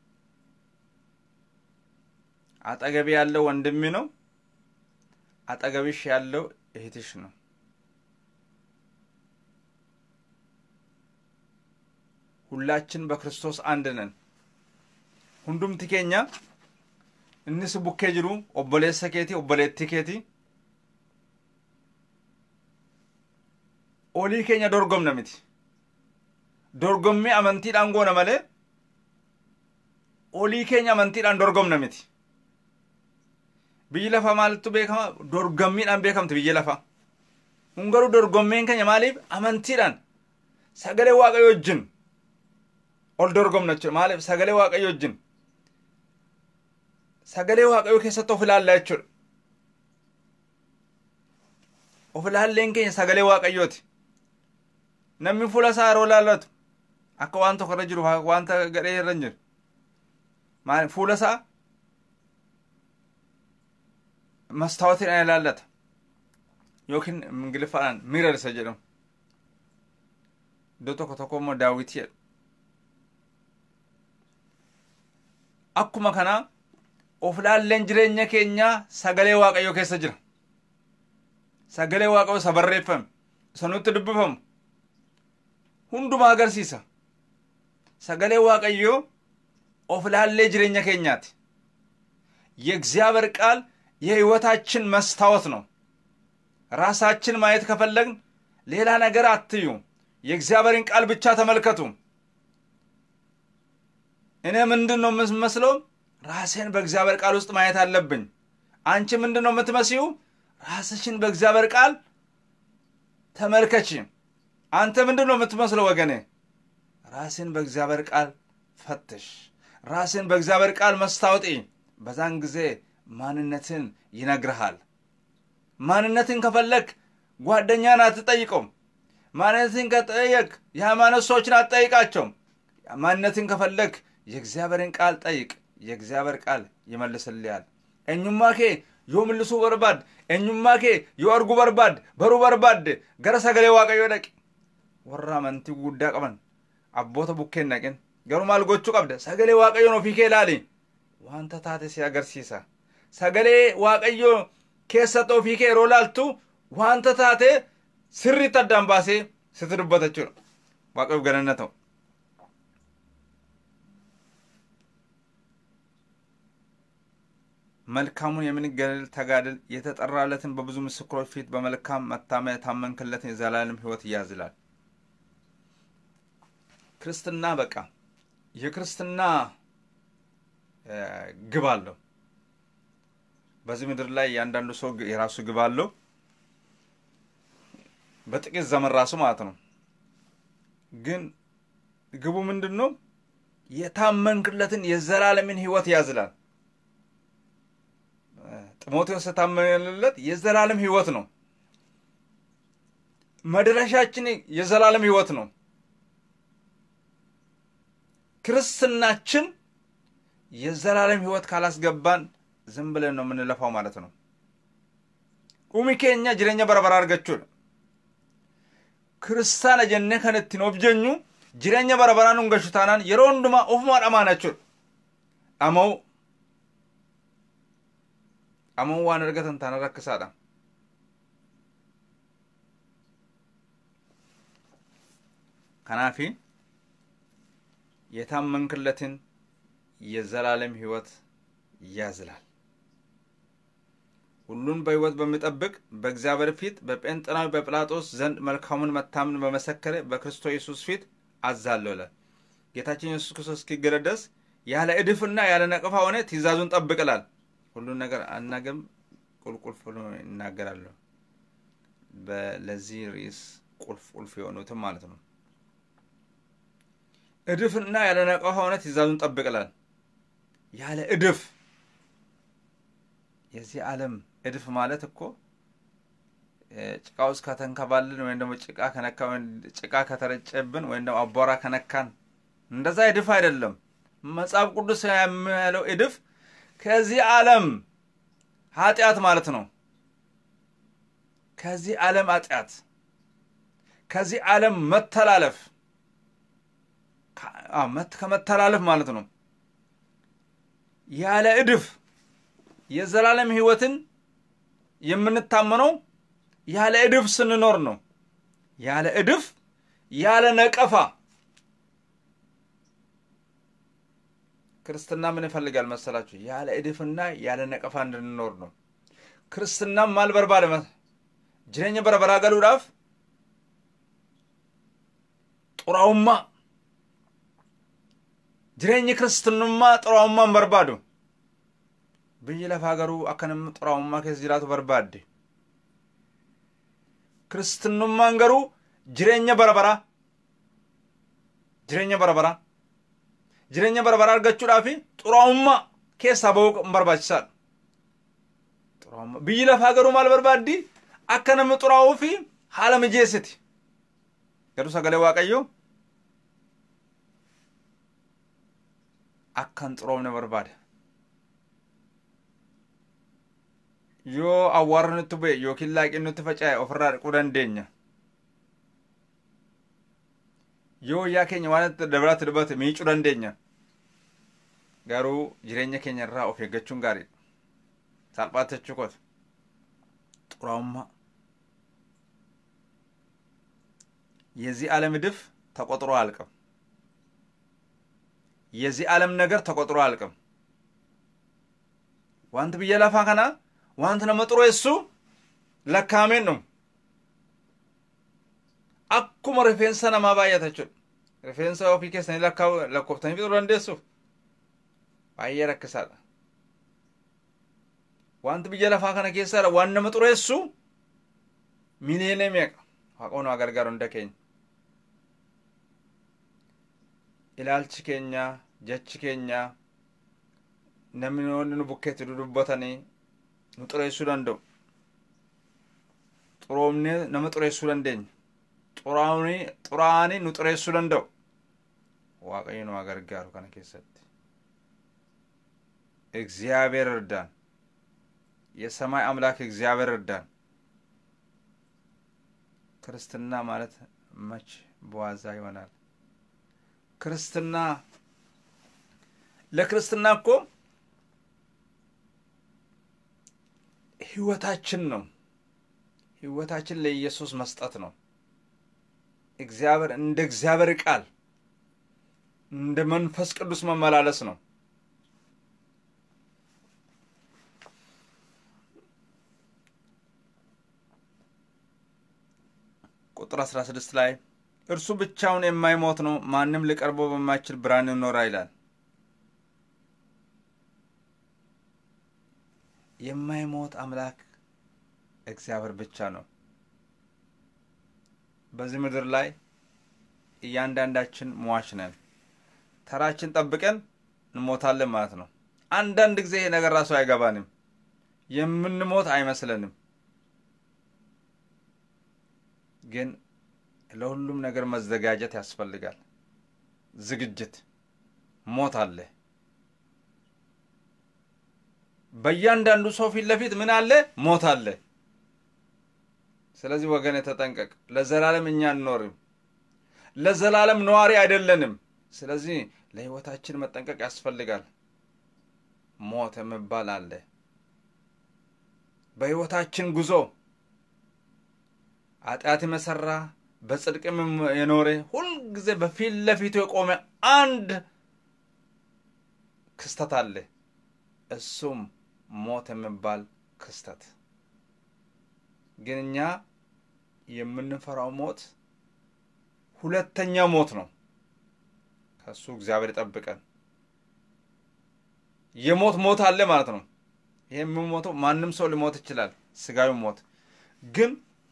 አጠገቢ ያለው ወንድሜ ነው። አጠገብሽ ያለው እህትሽ ነው። ሁላችን በክርስቶስ አንድ ነን። ሁንዱምቲ ኬኛ innis bukkee jiru obboleessa keeti obboleettii keeti olii keenya dorgomna miti dorgommii amantiidhaan goona malee olii keenya amantiidhaan dorgomna miti biyyi lafaa maaltu beekama dorgommiidhaan beekamti biyyi lafaa kun garuu dorgommiin keenya maaliif amantiidhaan sagalee waaqayyo wajjin ol dorgomna jechuudha maaliif sagalee waaqayyo wajjin sagalee waaqayyoo keessatti of ilaallaa jechuudha. Of ilaalleen keenya sagalee waaqayyooti. namni fuula isaa yeroo laallatu akka waan tokko irra jiru wanta gadhee irra hin jiru maal fuula isaa mastaawotiin ilaallata yookiin ingiliffaadhaan miirar isa jedhamu iddoo tokko tokko immoo daawwitii jedhu akkuma kanaa of laalleen jireenya keenyaa sagalee waaqayyoo keessa jira sagalee waaqayyoo isa barreeffame isa nutti dubbifamu hundumaa agarsiisa sagalee waaqayyoo of laallee jireenya keenyaati የእግዚአብሔር ቃል የህይወታችን መስታወት ነው ራሳችን ማየት ከፈለግን ሌላ ነገር አትዩ የእግዚአብሔርን ቃል ብቻ ተመልከቱ እኔ ምንድን ነው የምመስለው ራሴን በእግዚአብሔር ቃል ውስጥ ማየት አለብኝ አንቺ ምንድን ነው የምትመስዩ ራስሽን በእግዚአብሔር ቃል ተመልከች አንተ ምንድን ነው የምትመስለው ወገኔ ራስን በእግዚአብሔር ቃል ፈትሽ ራስን በእግዚአብሔር ቃል መስታወጤ በዛን ጊዜ ማንነትን ይነግርሃል ማንነትን ከፈለግ ጓደኛን አትጠይቀውም ማንነትን ከጠየቅ የሃይማኖት ሰዎችን አትጠይቃቸውም ማንነትን ከፈለግ የእግዚአብሔርን ቃል ጠይቅ የእግዚአብሔር ቃል ይመልስልያል እኙማ ኬ yoo mul'isuu barbaad eenyummaa kee yoo arguu barbaad baruu barbaadde gara sagalee waaqayyoo dhaqi warra amantii guddaa qaban abboota bukkeen dhaqin garuu maal gochuu qabda sagalee waaqayyoon ofii kee ilaali wanta taate si agarsiisa sagalee waaqayyoo keessatti ofii kee yeroo laaltu wanta taate sirriitti addaan baasee sitti dubbata jechuudha waaqayyoof galanna ta'u መልካሙን የምንገለል ተጋድል የተጠራለትን በብዙ ምስክሮች ፊት በመልካም መታመን የታመንክለትን የዘላለም ህይወት እያዝላል ክርስትና በቃ የክርስትና ግብ አለው በዚህ ምድር ላይ እያንዳንዱ ሰው የራሱ ግብ አለው በጥቂት ዘመን ራሱ ማለት ነው ግን ግቡ ምንድን ነው የታመንክለትን የዘላለምን ህይወት ያዝላል ጢሞቴዎስ የታመንለት የዘላለም ህይወት ነው መድረሻችን የዘላለም ህይወት ነው ክርስትናችን የዘላለም ህይወት ካላስገባን ዝም ብለን ነው የምንለፋው ማለት ነው ኡሚ ኬኛ ጅረኛ በረበራ አርገቹን ክርስታነ ጀነ ከነትን ኦብጀኙ ጅረኛ በረበራን ኡንገሹ ታናን የሮ ሁንዱማ ኦፉማ dhamaanachuudha dhama'u dhama'u waan argatan taana rakkisaadha kanaafi የታመንክለትን የዘላለም ህይወት ያዝላል ሁሉን በህይወት በሚጠብቅ በእግዚአብሔር ፊት በጴንጥናዊ በጲላጦስ ዘንድ መልካሙን መታምን በመሰከረ በክርስቶስ ኢየሱስ ፊት አዛለሁ ይላል ጌታችን ኢየሱስ ክርስቶስ እስኪገለጥ ድረስ ያለ እድፍና ያለ ነቀፋ ሆነ ትእዛዙን ጠብቅላል ሁሉን ነገር አናገርም ቁልቁልፍ ብሎ ይናገራለሁ ለዚህ ርዕስ ቁልፍ ቁልፍ የሆኑትም ማለት ነው እድፍና ያለ ነቀፋ ሆነ ትእዛዙን ጠብቅላል ያለ እድፍ የዚህ ዓለም እድፍ ማለት እኮ ጭቃ ውስጥ ከተንከባልን ወይም ደግሞ ጭቃ ከነካ ጭቃ ከተረጨብን ወይም ደግሞ አቧራ ከነካን እንደዛ እድፍ አይደለም መጽሐፍ ቅዱስ የሚያለው እድፍ ከዚህ ዓለም ኃጢአት ማለት ነው ከዚህ ዓለም ኃጢአት ከዚህ ዓለም መተላለፍ ከመተላለፍ ማለት ነው ያለ እድፍ የዘላለም ህይወትን የምንታመነው ያለ እድፍ ስንኖር ነው ያለ እድፍ ያለ ነቀፋ ክርስትና ምን ይፈልጋል መሰላችሁ ያለ እድፍና ያለ ነቀፋ እንድንኖር ነው ክርስትናም ማል በርባደ ጅረኛ በረበራ ገሉዳፍ ጡራውማ ጅሬኝ ክርስትኑማ ጡራውማን በርባዱ biyyi lafaa garuu akka namni xuraa'ummaa keessa jiraatu barbaadde kristinummaan garuu jireenya barabaraa jireenya barabaraa jireenya barabaraa argachuudhaaf xuraa'ummaa keessaa bahuu barbaachisaadha xuraa'ummaa biyyi lafaa garuu maal barbaaddi akka namni xuraa'uu fi haala mijeessiti garuu sagalee waaqayyoo akka hin xuroomne barbaada yoo awwaarri nutti bu'e yookiin laaqiin nutti faca'e ofirraa dhiquu dandeenya yoo wayyaa keenya waan dabalaatti dibate miicuu dandeenya garuu jireenya keenya irraa of eeggachuun gaariidha salphaatti jechuu koota xuraa'ummaa የዚህ ዓለም እድፍ ተቆጥሮ አያልቅም። የዚህ ዓለም ነገር ተቆጥሮ አያልቅም። ዋንት ብዬ ለፋ ከና ዋንት ነመጥሮ የሱ ለካሜን ነው akkuma rifeensa namaa baay'ata jechuudha. Rifeensa ofii keessanii lakkoftanii fixuu dandeessuuf baay'ee rakkisaadha. Wanti biyya lafaa kana keessaadha waan nama xureessu miliyoonii meeqa waaqoon waa gargaaru hunda keenya. Ilaalchi keenya, jechi keenya, namni nu bukkeetti dudubbatanii nu xureessuu danda'u. Xuroomnee nama xureessuu dandeenya. xuraa'anii nu xureessuu danda'u. Waaqayyo nu gargaaru kana keessatti. እግዚአብሔር እርዳን። የሰማይ አምላክ እግዚአብሔር እርዳን። ክርስትና ማለት መች በዋዛ ይሆናል? ክርስትና ለክርስትና እኮ ህይወታችን ነው። ህይወታችን ለኢየሱስ መስጠት ነው። እግዚአብሔር እንደ እግዚአብሔር ቃል እንደ መንፈስ ቅዱስ መመላለስ ነው። ቁጥር 16 ላይ እርሱ ብቻውን የማይሞት ነው፣ ማንም ሊቀርበው በማይችል ብርሃን ይኖራ ይላል። የማይሞት አምላክ እግዚአብሔር ብቻ ነው። በዚህ ምድር ላይ እያንዳንዳችን ሟች ነን። ተራችን ጠብቀን እንሞታለን ማለት ነው። አንዳንድ ጊዜ ይሄ ነገር ራሱ አይገባንም፣ የምንሞት አይመስለንም። ግን ለሁሉም ነገር መዘጋጀት ያስፈልጋል። ዝግጅት፣ ሞት አለ። በእያንዳንዱ ሰው ፊት ለፊት ምን አለ? ሞት አለ። ስለዚህ ወገን ተጠንቀቅ። ለዘላለም እኛ አንኖርም፣ ለዘላለም ነዋሪ አይደለንም። ስለዚህ ለሕይወታችን መጠንቀቅ ያስፈልጋል። ሞት የሚባል አለ። በሕይወታችን ጉዞ ኃጢአትም የሠራ በጽድቅም የኖረ ሁልጊዜ በፊት ለፊቱ የቆመ አንድ ክስተት አለ። እሱም ሞት የሚባል ክስተት ግን እኛ የምንፈራው ሞት ሁለተኛ ሞት ነው። ከሱ እግዚአብሔር ይጠብቀን። የሞት ሞት አለ ማለት ነው። ይህ የሚሞተው ማንም ሰው ሊሞት ይችላል፣ ስጋዊ ሞት ግን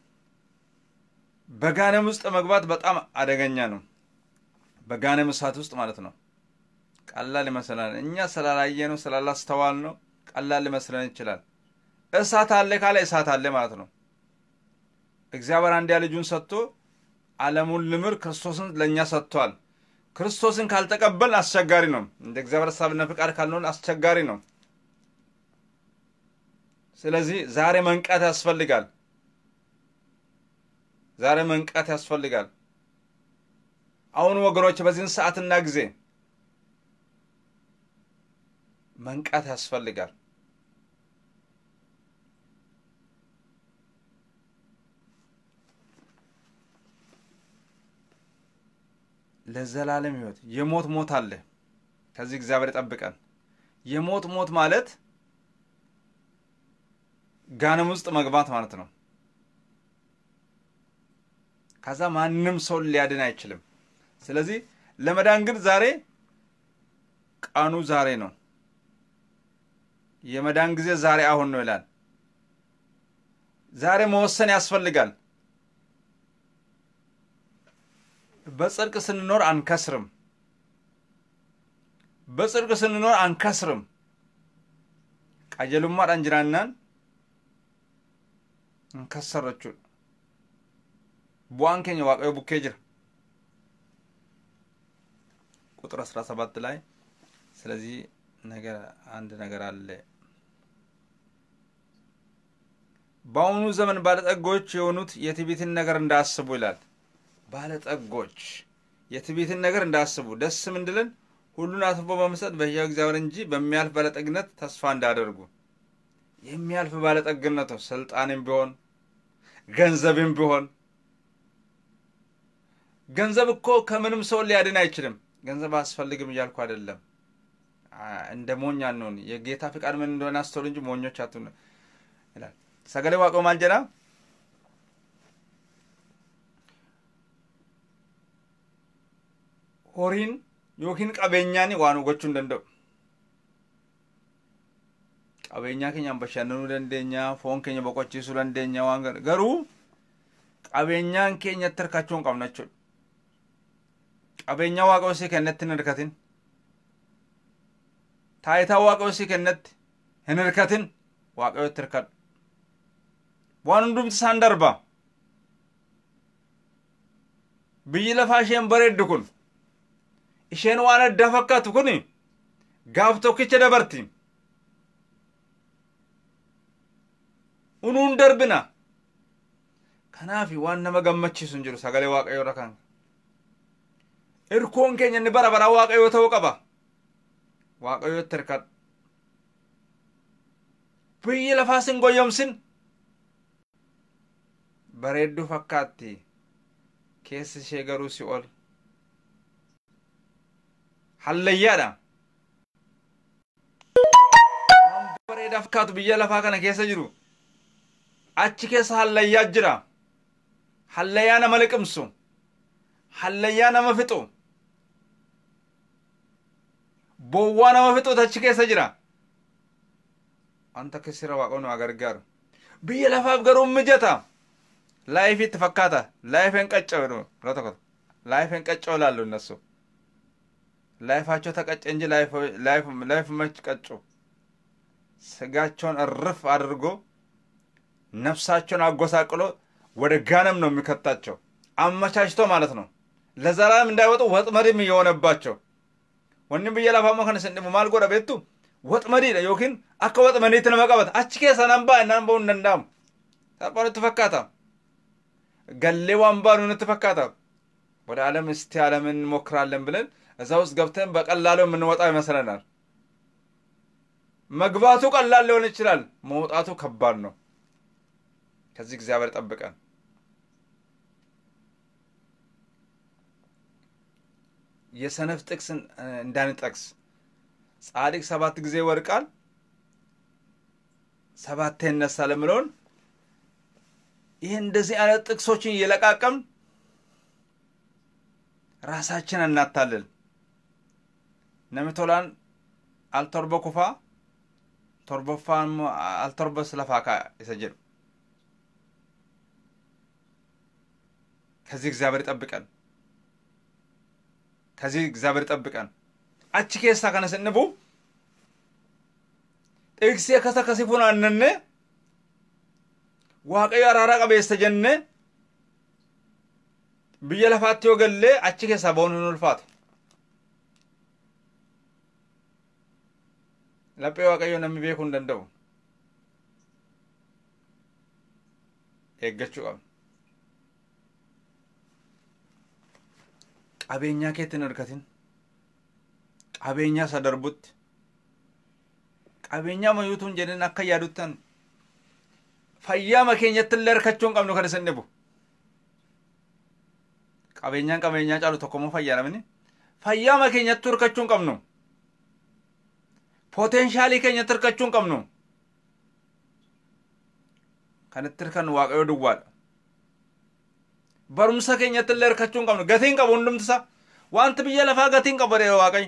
በጋነም ውስጥ መግባት በጣም አደገኛ ነው። በጋነም እሳት ውስጥ ማለት ነው። ቀላል ይመስለናል። እኛ ስላላየ ነው ስላላስተዋል ነው ቀላል ሊመስለን ይችላል። እሳት አለ ካለ እሳት አለ ማለት ነው። እግዚአብሔር አንድያ ልጁን ሰጥቶ ዓለሙን ልምር ክርስቶስን ለእኛ ሰጥቷል። ክርስቶስን ካልተቀበል አስቸጋሪ ነው። እንደ እግዚአብሔር ሀሳብና ፍቃድ ካልሆን አስቸጋሪ ነው። ስለዚህ ዛሬ መንቃት ያስፈልጋል። ዛሬ መንቃት ያስፈልጋል። አሁን ወገኖች በዚህን ሰዓትና ጊዜ መንቃት ያስፈልጋል። ለዘላለም ሕይወት የሞት ሞት አለ። ከዚህ እግዚአብሔር ይጠብቀን። የሞት ሞት ማለት ጋንም ውስጥ መግባት ማለት ነው። ከዛ ማንም ሰው ሊያድን አይችልም። ስለዚህ ለመዳን ግን ዛሬ ቀኑ ዛሬ ነው። የመዳን ጊዜ ዛሬ አሁን ነው ይላል። ዛሬ መወሰን ያስፈልጋል። በጽድቅ ስንኖር አንከስርም። በጽድቅ ስንኖር አንከስርም። ቀጀሉማ ዳንጅራናን እንከሰረቹ bu'aan keenya waaqayyo bukkee jira ቁጥር አስራ ሰባት ላይ ስለዚህ ነገር አንድ ነገር አለ። በአሁኑ ዘመን ባለጠጎች የሆኑት የትዕቢትን ነገር እንዳያስቡ ይላል። ባለጠጎች የትዕቢትን ነገር እንዳያስቡ ደስ ምንድልን ሁሉን አትርፎ በመስጠት በሕያው እግዚአብሔር እንጂ በሚያልፍ ባለጠግነት ተስፋ እንዳያደርጉ። የሚያልፍ ባለጠግነት ነው። ስልጣንም ቢሆን ገንዘብም ቢሆን ገንዘብ እኮ ከምንም ሰው ሊያድን አይችልም። ገንዘብ አያስፈልግም እያልኩ አይደለም። እንደ ሞኝ አንሆን። የጌታ ፍቃድ ምን እንደሆነ አስተውሉ እንጂ ሞኞች አትሁኑ ይላል። ሰገሌ ዋቀው ማልጀና ሆሪን ዮኪን ቀቤኛን ዋኑ gochuu hin danda'u. Qabeenyaa keenyaan bashannanuu dandeenya, foon keenya boqochiisuu dandeenya waan gara garuu qabeenyaan keenyatti hirkachuu hin qabna jechuudha. Qabeenyaa waaqa osii kennatti hin hirkatin. Taayitaa waaqa osii kennatti hin hirkatin waaqayyotti hirkadhu. Waan hundumti isaan darba. Biyyi lafaa isheen bareeddu kun isheen waan addaa fakkaatu kun gaaf tokkicha dabarti. Unuun darbina. Kanaaf waan nama gammachiisu hin jiru sagalee waaqayyoo irra kan. Irkoon keenya inni bara baraa waaqayyoo ta'uu qaba. Waaqayyootti hirkadhu. Biyyi lafaas hin goyyomsin. Bareedduu fakkaatti. Keessi ishee garuu si ol. hallayyaadha. Waan bareedaa fakkaatu biyya lafaa kana keessa jiru. Achi keessa hallayyaa jira. Hallayyaa nama liqimsu. Hallayyaa nama fixu. Bowwaa nama fixutu achi keessa jira. Wanta keessira waaqonni waa gargaaru. Biyya lafaaf garuu mijata. Laayifiitti fakkaata. Laayifeen qacca'u jedhu. Tokko laayifeen qacca'u laallu innasu. ላይፋቸው ተቀጨ እንጂ ላይፍ መች ቀጩ። ስጋቸውን እርፍ አድርጎ ነፍሳቸውን አጎሳቅሎ ወደ ጋነም ነው የሚከታቸው፣ አመቻችቶ ማለት ነው። ለዘላለም እንዳይወጡ ወጥመድም እየሆነባቸው ወኒ ብየ ላፋሞ ከነ ስንዲሙ ማል ጎዳ ቤቱ ወጥመዲ ዮኪን አከ ወጥመዲት ነመቀበት አቺ ኬሰ ነንባ እናንበው እንደንዳም ታርጳኑ ትፈካታ ገሌ ዋንባኑ ንትፈካታ ወደ ዓለም እስቲ ዓለምን እንሞክራለን ብለን እዛ ውስጥ ገብተን በቀላሉ የምንወጣ ይመስለናል። መግባቱ ቀላል ሊሆን ይችላል፣ መውጣቱ ከባድ ነው። ከዚህ እግዚአብሔር ጠብቀን። የሰነፍ ጥቅስ እንዳንጠቅስ ጻድቅ ሰባት ጊዜ ይወድቃል ሰባቴ ይነሳል የምለውን ይህ እንደዚህ አይነት ጥቅሶችን እየለቃቀም ራሳችን እናታልል። namni tolaan al torba kufaa torbaffaan immoo al torbas lafaa kaa isa jedhu ከዚህ እግዚአብሔር ይጠብቀን። ከዚህ እግዚአብሔር ይጠብቀን። አቺ ኬሳ ከነ ስንቡ ጥቅሴ ከሰ ከሲፉን አነነ waaqayyo araaraa qabeessa jenne biyya lafaatti yoo gallee achi keessaa ba'uun hin ulfaatu. laphee waaqayyoo namni beekuu hin danda'u. Eeggachuu qabna. Qabeenyaa keetti hin hirkatin. Qabeenyaa isa darbutti. Qabeenyaa mayyuutuun jedhin akka yaaduttan fayyaama keenyatti illee hirkachuu hin qabnu kan isin dhibu. Qabeenyaan qabeenyaa caalu tokkommoo fayyaa namni. Fayyaama keenyatti hirkachuu hin qabnu. Poteenshaalii keenyatti hirkachuu hin qabnu. Kan itti hirkannu waaqayyoo duwwaadha. Barumsa keenyatti illee hirkachuu hin qabnu. Gatiin qabu hundumtisa. Wanti biyya lafaa gatiin qaba dha waaqayyo.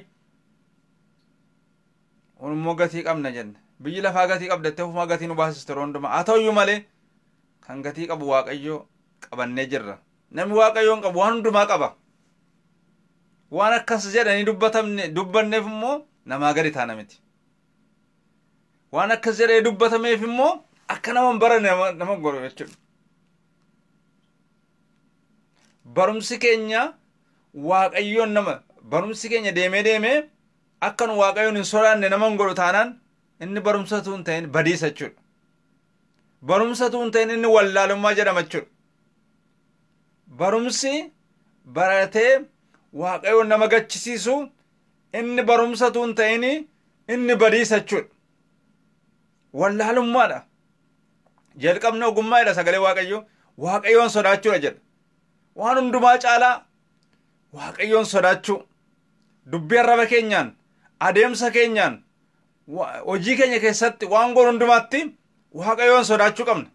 Immoo gatii qabna jenne. Biyyi lafaa gatii qabdattee ofumaa gatii nu baasiste yeroo hundumaa. Haa ta'uyyuu malee kan gatii qabu waaqayyo qabannee jirra. Namni waaqayyoo hin qabu waan hundumaa qaba. Waan akkas jedhanii dubbatamne dubbanneef immoo namaa gadi taana miti. Waan akkas jedhee dubbatameef immoo akka nama hin baranne nama godhu jechuudha. Barumsi keenya waaqayyoon nama barumsi keenya deemee deemee akka nu waaqayyoon hin sodaanne nama hin godhu taanaan inni barumsatu hin ta'in badiisa jechuudha. Barumsatu hin ta'in inni wallaalummaa jedhama jechuudha. Barumsi baratee waaqayyoon nama gachisiisu inni barumsatu hin ta'in inni badiisa jechuudha. Wallaalummaadha. Jalqabni ogummaadha sagalee waaqayyoo waaqayyoon sodaachuudha jedha. Waan hundumaa caalaa waaqayyoon sodaachuu dubbii arraba keenyaan adeemsa keenyaan hojii keenya keessatti waan goon hundumaatti waaqayyoon sodaachuu qabna.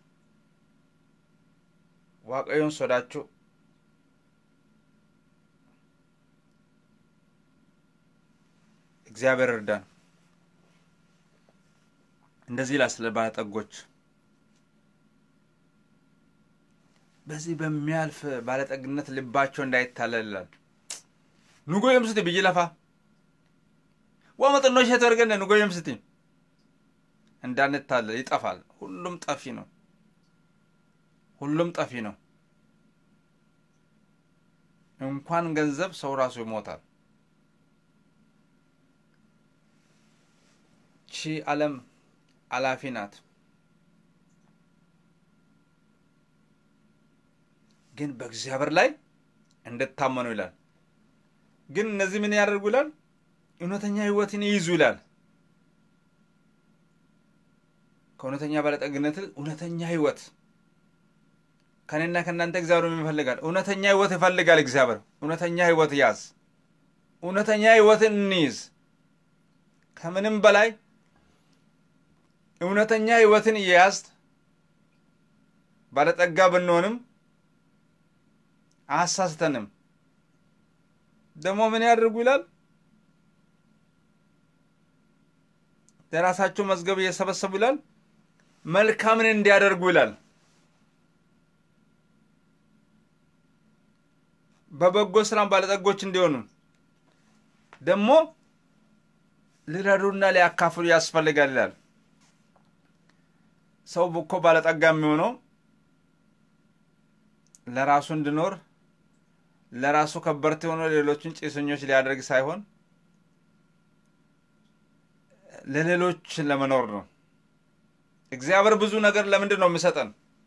Waaqayyoon sodaachuu. እግዚአብሔር እርዳን። እንደዚህ ይላል ስለ ባለጠጎች በዚህ በሚያልፍ ባለጠግነት ልባቸው እንዳይታለል ይላል። ኑጎ የምስቲ ብይ ለፋ ወመጥኖ ሸት ወርገነ ኑጎ የምስቲ እንዳንታለል ይጠፋል። ሁሉም ጠፊ ነው። ሁሉም ጠፊ ነው። እንኳን ገንዘብ ሰው ራሱ ይሞታል። ቺ ዓለም አላፊ ናት። ግን በእግዚአብሔር ላይ እንድታመኑ ይላል። ግን እነዚህ ምን ያደርጉ ይላል? እውነተኛ ሕይወትን ይይዙ ይላል። ከእውነተኛ ባለጠግነት እውነተኛ ሕይወት ከኔና ከእናንተ እግዚአብሔር ምን ይፈልጋል? እውነተኛ ሕይወት ይፈልጋል እግዚአብሔር። እውነተኛ ሕይወት ያዝ። እውነተኛ ሕይወትን እንይዝ። ከምንም በላይ እውነተኛ ሕይወትን እየያዝ ባለጠጋ ብንሆንም አያሳስተንም። ደግሞ ምን ያደርጉ ይላል? ለራሳቸው መዝገብ እየሰበሰቡ ይላል መልካምን እንዲያደርጉ ይላል። በበጎ ስራም ባለጠጎች እንዲሆኑ ደግሞ ሊረዱና ሊያካፍሉ ያስፈልጋል ይላል። ሰው እኮ ባለጠጋ የሚሆነው ለራሱ እንዲኖር ለራሱ ከበርቴ ሆኖ ሌሎችን ጭሰኞች ሊያደርግ ሳይሆን ለሌሎች ለመኖር ነው። እግዚአብሔር ብዙ ነገር ለምንድን ነው የሚሰጠን?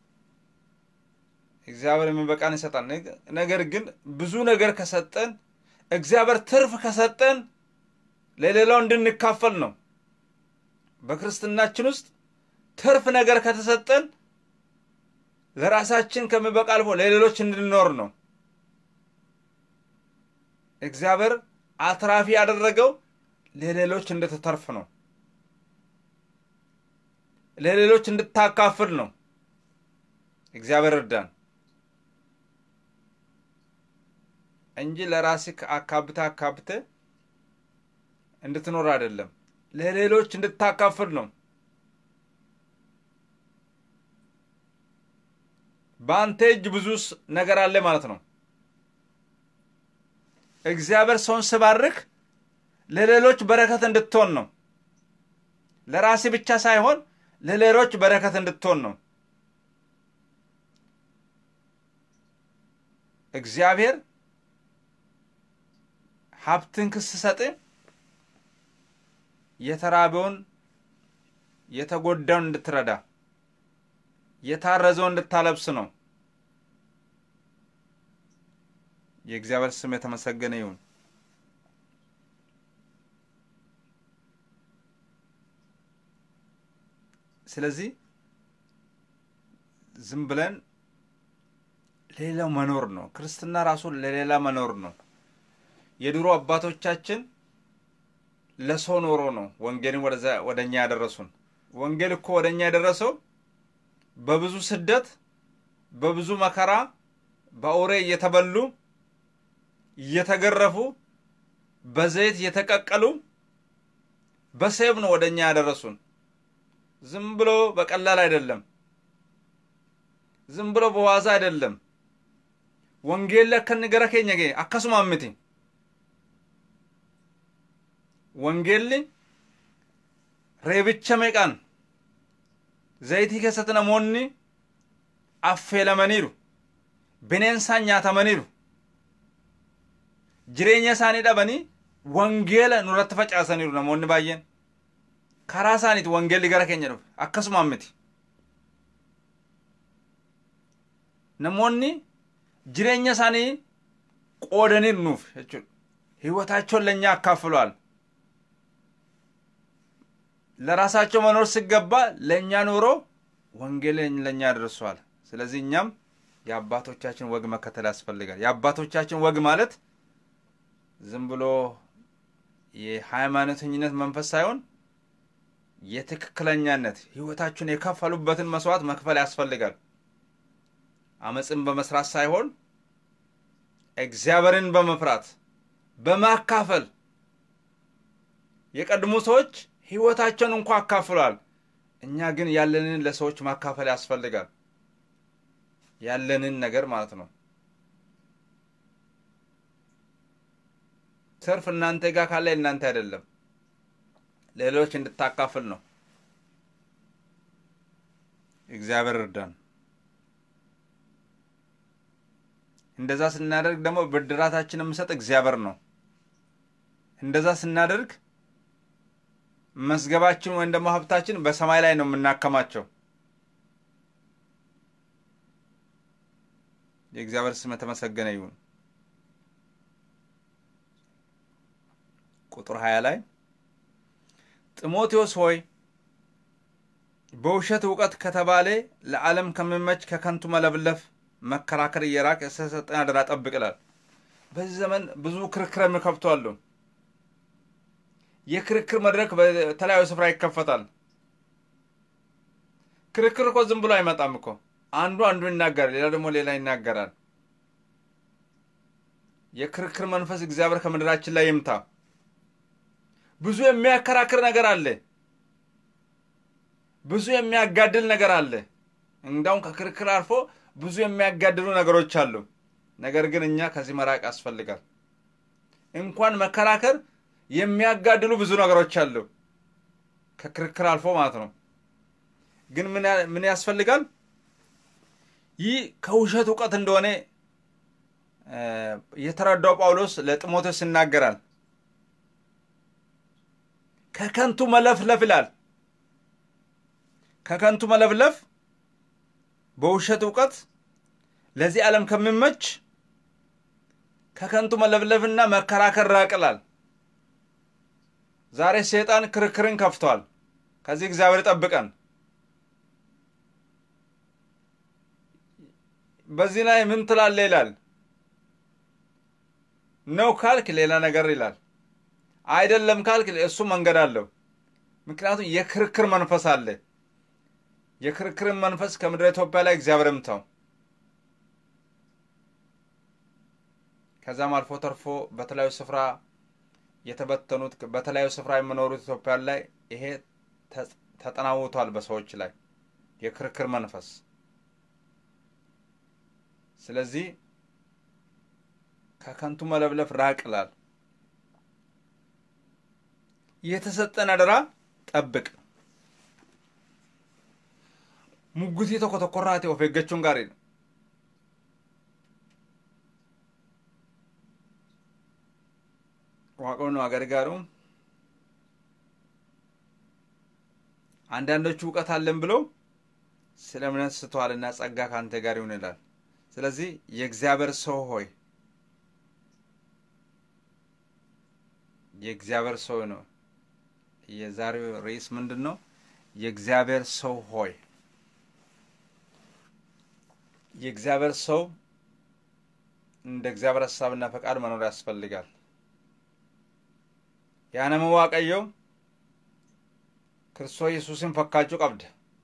እግዚአብሔር የሚበቃን ይሰጣል። ነገር ግን ብዙ ነገር ከሰጠን እግዚአብሔር ትርፍ ከሰጠን ለሌላው እንድንካፈል ነው። በክርስትናችን ውስጥ ትርፍ ነገር ከተሰጠን ለራሳችን ከሚበቃ አልፎ ለሌሎች እንድንኖር ነው። እግዚአብሔር አትራፊ ያደረገው ለሌሎች እንድትተርፍ ነው። ለሌሎች እንድታካፍል ነው። እግዚአብሔር እርዳን እንጂ ለራስህ አካብተ አካብተ እንድትኖር አይደለም። ለሌሎች እንድታካፍል ነው። በአንተ እጅ ብዙ ነገር አለ ማለት ነው። እግዚአብሔር ሰውን ስባርክ ለሌሎች በረከት እንድትሆን ነው። ለራሴ ብቻ ሳይሆን ለሌሎች በረከት እንድትሆን ነው። እግዚአብሔር ሀብትን ክስ ሰጥ የተራበውን የተጎዳውን እንድትረዳ የታረዘውን እንድታለብስ ነው። የእግዚአብሔር ስም የተመሰገነ ይሁን። ስለዚህ ዝም ብለን ሌላው መኖር ነው። ክርስትና ራሱ ለሌላ መኖር ነው። የድሮ አባቶቻችን ለሰው ኖሮ ነው ወንጌልን ወደ እኛ ያደረሱን። ወንጌል እኮ ወደ እኛ የደረሰው በብዙ ስደት፣ በብዙ መከራ፣ በአውሬ እየተበሉ እየተገረፉ፣ በዘይት እየተቀቀሉ በሰይፍ ነው ወደ እኛ ያደረሱን። ዝም ብሎ በቀላል አይደለም። ዝም ብሎ በዋዛ አይደለም። ወንጌል ለከን ገረ ኬኛ ጌ አከሱማ ምቲ ወንጌል ሬብቻ meeqaan zayitii keessatti namoonni affeelamaniiru bineensaan nyaatamaniiru jireenya isaanii dhabanii wangeela nurratti facaasaniiru namoonni baay'een karaa isaaniiti wangeelli gara keenya dhufe akkasumaan miti namoonni jireenya isaanii qoodaniiru nuuf jechuudha ህይወታቸውን ለእኛ አካፍሏል ለራሳቸው መኖር ሲገባ ለእኛ ኖሮ ወንጌልን ለእኛ አድርሷል ስለዚህ እኛም የአባቶቻችን ወግ መከተል ያስፈልጋል የአባቶቻችን ወግ ማለት ዝም ብሎ የሃይማኖተኝነት መንፈስ ሳይሆን የትክክለኛነት ህይወታችሁን የከፈሉበትን መስዋዕት መክፈል ያስፈልጋል አመፅን በመስራት ሳይሆን እግዚአብሔርን በመፍራት በማካፈል የቀድሞ ሰዎች ህይወታቸውን እንኳ አካፍሏል እኛ ግን ያለንን ለሰዎች ማካፈል ያስፈልጋል ያለንን ነገር ማለት ነው ትርፍ እናንተ ጋር ካለ እናንተ አይደለም ሌሎች እንድታካፍል ነው እግዚአብሔር እርዳን እንደዛ ስናደርግ ደግሞ ብድራታችን የምሰጥ እግዚአብሔር ነው እንደዛ ስናደርግ መዝገባችን ወይም ደግሞ ሀብታችን በሰማይ ላይ ነው የምናከማቸው የእግዚአብሔር ስም የተመሰገነ ይሁን ቁጥር ሀያ ላይ ጢሞቴዎስ ሆይ በውሸት እውቀት ከተባለ ለዓለም ከሚመች ከከንቱ መለብለፍ መከራከር እየራቅ የተሰጠን አደራ ጠብቅ ይላል በዚህ ዘመን ብዙ ክርክር የሚከብቱ አሉ የክርክር መድረክ በተለያዩ ስፍራ ይከፈታል ክርክር እኮ ዝም ብሎ አይመጣም እኮ አንዱ አንዱ ይናገራል ሌላ ደግሞ ሌላ ይናገራል የክርክር መንፈስ እግዚአብሔር ከምድራችን ላይ ይምታ ብዙ የሚያከራክር ነገር አለ ብዙ የሚያጋድል ነገር አለ እንዳውም ከክርክር አልፎ ብዙ የሚያጋድሉ ነገሮች አሉ ነገር ግን እኛ ከዚህ መራቅ ያስፈልጋል እንኳን መከራከር የሚያጋድሉ ብዙ ነገሮች አሉ ከክርክር አልፎ ማለት ነው ግን ምን ያስፈልጋል ይህ ከውሸት እውቀት እንደሆነ የተረዳው ጳውሎስ ለጢሞቴዎስ ይናገራል ከከንቱ መለፍለፍ ይላል ከከንቱ መለፍለፍ በውሸት እውቀት ለዚህ ዓለም ከሚመች ከከንቱ መለፍለፍና መከራከር ራቅላል ዛሬ ሰይጣን ክርክርን ከፍቷል ከዚህ እግዚአብሔር ጠብቀን በዚህ ላይ ምን ትላለ ይላል ነው ካልክ ሌላ ነገር ይላል አይደለም ካልክ እሱ መንገድ አለው ምክንያቱም የክርክር መንፈስ አለ የክርክርን መንፈስ ከምድረ ኢትዮጵያ ላይ እግዚአብሔር ምታው ከዛም አልፎ ተርፎ በተለያዩ ስፍራ የተበተኑት በተለያዩ ስፍራ የሚኖሩት ኢትዮጵያን ላይ ይሄ ተጠናውቷል በሰዎች ላይ የክርክር መንፈስ ስለዚህ ከከንቱ መለብለፍ ራቅላል የተሰጠን አደራ ጠብቅ ሙጉቲ tokko tokkorraati of eeggachuun gaariidha waaqoon waa gargaaru አንዳንዶቹ እውቀት አለን ብለው ስለ እምነት ስተዋልና ጸጋ ከአንተ ጋር ይሁን ይላል ስለዚህ የእግዚአብሔር ሰው ሆይ የእግዚአብሔር ሰው ነው የዛሬው ርዕስ ምንድን ነው የእግዚአብሔር ሰው ሆይ የእግዚአብሔር ሰው እንደ እግዚአብሔር ሀሳብና ፈቃድ መኖር ያስፈልጋል ያነመ ዋቀየው ክርስቶስ ኢየሱስን ፈካችሁ ቀብደ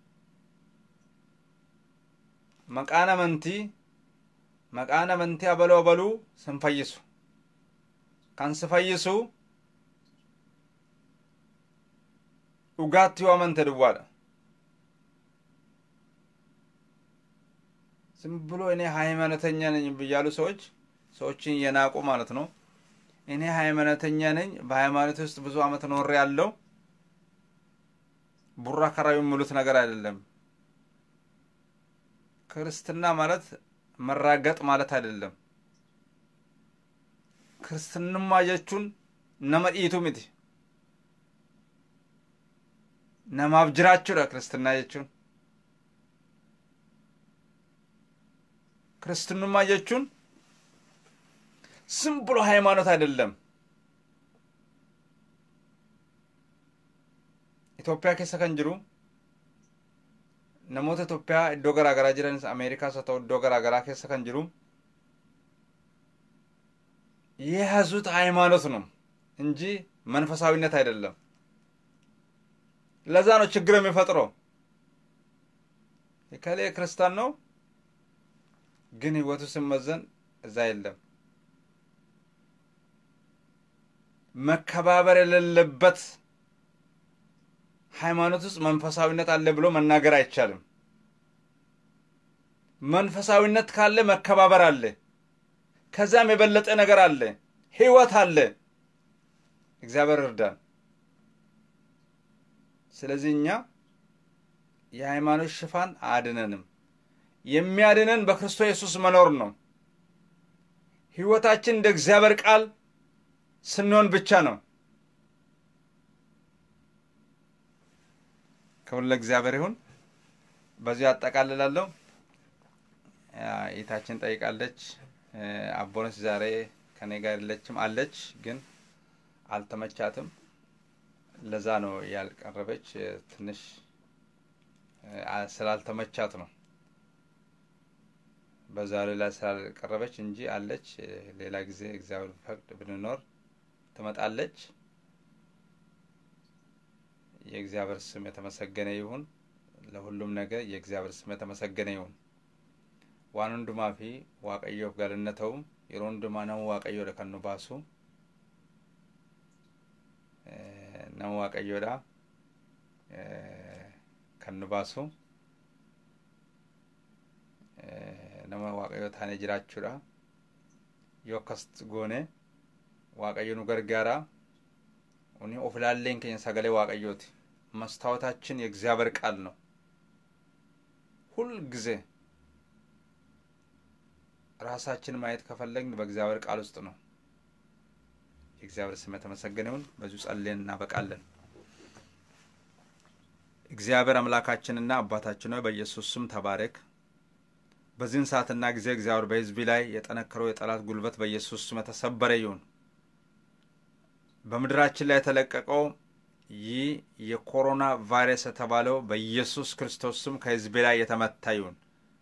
መቃን አመንቲ መቃን አመንቲ አበሎ አበሉ ስንፈይሱ kan si fayyisu dhugaatti yoo amante duwwaadha ዝም ብሎ እኔ ሃይማኖተኛ ነኝ ብያሉ ሰዎች ሰዎችን እየናቁ ማለት ነው እኔ ሃይማኖተኛ ነኝ በሃይማኖት ውስጥ ብዙ አመት ኖሬ ያለው ቡራ ከራዊ የሚሉት ነገር አይደለም ክርስትና ማለት መራገጥ ማለት አይደለም Kiristinnummaa jechuun nama dhiitu miti. Namaaf jiraachuudha kiristinnaa jechuun. Kiristinnummaa jechuun ዝም ብሎ ሃይማኖት አይደለም። Itoophiyaa keessa kan jiru namoota Itoophiyaa iddoo garaa garaa jiranis Ameerikaas haa ta'u iddoo garaa garaa keessa kan jiru የያዙት ሃይማኖት ነው እንጂ መንፈሳዊነት አይደለም። ለዛ ነው ችግር የሚፈጥረው። የከሌ ክርስቲያን ነው ግን ህይወቱ ሲመዘን እዛ የለም። መከባበር የሌለበት ሃይማኖት ውስጥ መንፈሳዊነት አለ ብሎ መናገር አይቻልም። መንፈሳዊነት ካለ መከባበር አለ። ከዛም የበለጠ ነገር አለ፣ ህይወት አለ። እግዚአብሔር እርዳን። ስለዚህ እኛ የሃይማኖት ሽፋን አያድነንም። የሚያድነን በክርስቶስ ኢየሱስ መኖር ነው። ህይወታችን እንደ እግዚአብሔር ቃል ስንሆን ብቻ ነው። ክብር ለእግዚአብሔር ይሁን። በዚሁ አጠቃልላለሁ። እህታችን ጠይቃለች። አቦነች ዛሬ ከኔ ጋር የለችም አለች፣ ግን አልተመቻትም። ለዛ ነው ያልቀረበች። ትንሽ ስላልተመቻት ነው በዛሬ ላይ ስላልቀረበች እንጂ አለች። ሌላ ጊዜ እግዚአብሔር ፈቅድ ብንኖር ትመጣለች። የእግዚአብሔር ስም የተመሰገነ ይሁን። ለሁሉም ነገር የእግዚአብሔር ስም የተመሰገነ ይሁን። ዋን ሁንዱማ ፊ waaqayyoof galanna ta'u yeroo hundumaa nama waaqayyoodha kan nu baasu nama waaqayyoodha kan nu baasu nama waaqayyoo taanee jiraachuudha yoo akkas goone waaqayyo nu gargaara uni of ilaalleen keenya sagalee waaqayyooti መስታወታችን የእግዚአብሔር ቃል ነው ሁል ጊዜ ራሳችን ማየት ከፈለግን በእግዚአብሔር ቃል ውስጥ ነው። የእግዚአብሔር ስም የተመሰገነ ይሁን። በዚሁ ጸልየን እናበቃለን። እግዚአብሔር አምላካችንና አባታችን ሆይ በኢየሱስ ስም ተባረክ። በዚህን ሰዓትና ጊዜ እግዚአብሔር በሕዝቢ ላይ የጠነከረው የጠላት ጉልበት በኢየሱስ ስም የተሰበረ ይሁን። በምድራችን ላይ የተለቀቀው ይህ የኮሮና ቫይረስ የተባለው በኢየሱስ ክርስቶስ ስም ከሕዝቢ ላይ የተመታ ይሁን።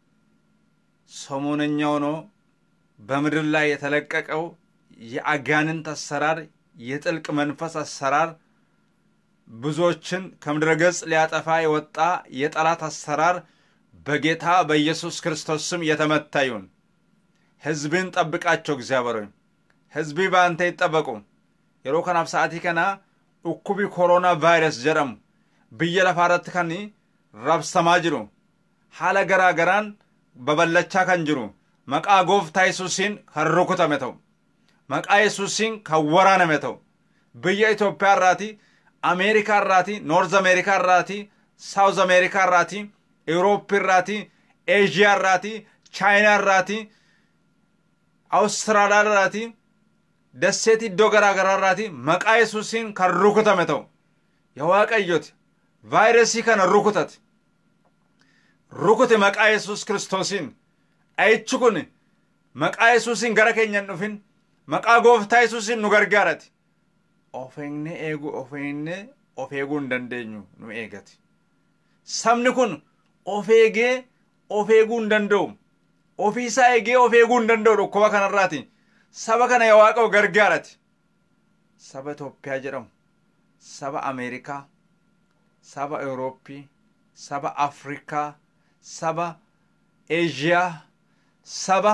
ሰሞነኛ ሆኖ በምድር ላይ የተለቀቀው የአጋንንት አሰራር፣ የጥልቅ መንፈስ አሰራር፣ ብዙዎችን ከምድረ ገጽ ሊያጠፋ የወጣ የጠላት አሰራር በጌታ በኢየሱስ ክርስቶስ ስም የተመታ ይሁን። ሕዝብን ጠብቃቸው እግዚአብሔር ሆይ ሕዝቢ በአንተ ይጠበቁ። የሮ ከናፍ ሰዓቲ ከና ኡኩቢ ኮሮና ቫይረስ ጀደሙ ብየ ለፋረት ከኒ ረብሰማ ጅሩ ሀለ ገራ ገራን babal'achaa kan jiru maqaa gooftaa yesuusiin kan rukutame ta'u maqaa yesuusiin kan waraaname ta'u biyya Itoophiyaa irraati Ameerikaa irraati Noorz Ameerikaa irraati Saawuz Ameerikaa irraati Eurooppii irraati Eeshiyaa irraati Chaayinaa irraati Awustiraaliyaa irraati dasseeti iddoo garaa garaa irraati maqaa yesuusiin kan rukutame ta'u yaa waaqayyooti vaayirasii kana rukutate rukute maqaa yesus kiristoosiin dha'ichi kun maqaa yesuusiin gara keenya hin dhufin maqaa gooftaa yesuusiin nu gargaarati of eegnee eeguu of eegnee of eeguu hin dandeenyu nu eegati sabni kun of eegee of eeguu hin danda'u ofii isaa eegee of eeguu hin danda'u dhukkuba kanarraati saba kana yaa waaqayyo gargaarati saba Itoophiyaa jedhamu saba Ameerikaa saba Eurooppii saba Afrikaa saba Eeshiyaa saba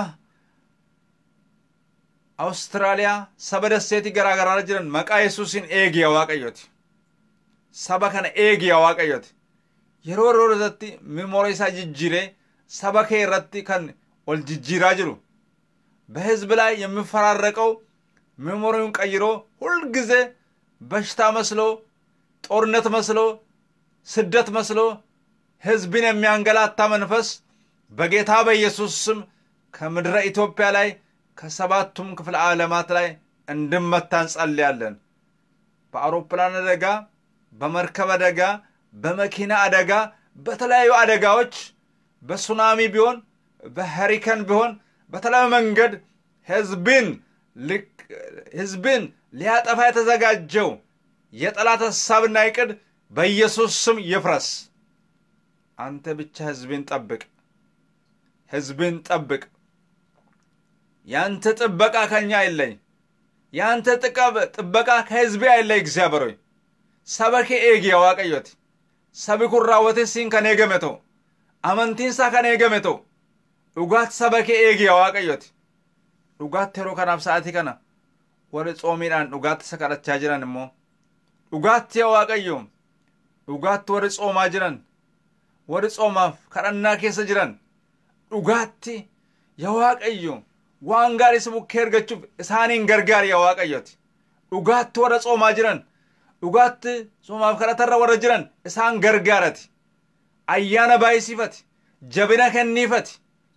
Awustiraaliyaa saba dasseetii garaa garaa jiran maqaa Yesuusiin eegi yaa waaqayyooti saba kana eegi yaa waaqayyooti yeroo yeroo irratti mimoora isaa jijjiiree saba kee irratti kan ol jijjiiraa jiru በህዝብ ላይ የሚፈራረቀው ሜሞሪውን ቀይሮ ሁልጊዜ በሽታ መስሎ ጦርነት መስሎ ስደት መስሎ ህዝብን የሚያንገላታ መንፈስ በጌታ በኢየሱስ ስም ከምድረ ኢትዮጵያ ላይ ከሰባቱም ክፍለ ዓለማት ላይ እንድመታ እንጸልያለን። በአውሮፕላን አደጋ፣ በመርከብ አደጋ፣ በመኪና አደጋ፣ በተለያዩ አደጋዎች በሱናሚ ቢሆን በሄሪከን ቢሆን በተለያዩ መንገድ ህዝብን ህዝብን ሊያጠፋ የተዘጋጀው የጠላት ሀሳብና ይቅድ በኢየሱስ ስም ይፍረስ። አንተ ብቻ ህዝብን ጠብቅ፣ ህዝብን ጠብቅ። ያንተ ጥበቃ ከኛ አይለይ፣ ያንተ ጥበቃ ከህዝቤ አይለይ። እግዚአብሔር ሆይ ሰበኬ ኤጊ የዋቀዮት ሰቢ kun raawwateessiin kan eegame ta'u amantiinsaa kan eegame ta'u dhugaatti saba kee eegi yaa waaqayyooti dhugaatti yeroo kanaaf sa'aatii kana warri xoomiidhaan dhugaatti isa kadhachaa jiran immoo dhugaatti yaa waaqayyo dhugaatti warri xoomaa jiran warri xoomaaf kadhannaa keessa jiran dhugaatti yaa waaqayyo waan gaarii si bukkee argachuuf isaaniin gargaari yaa waaqayyooti dhugaatti warra xoomaa jiran dhugaatti xoomaaf kadhatarra warra jiran isaan gargaarati ayyaana baay'isiifati jabina kenniifati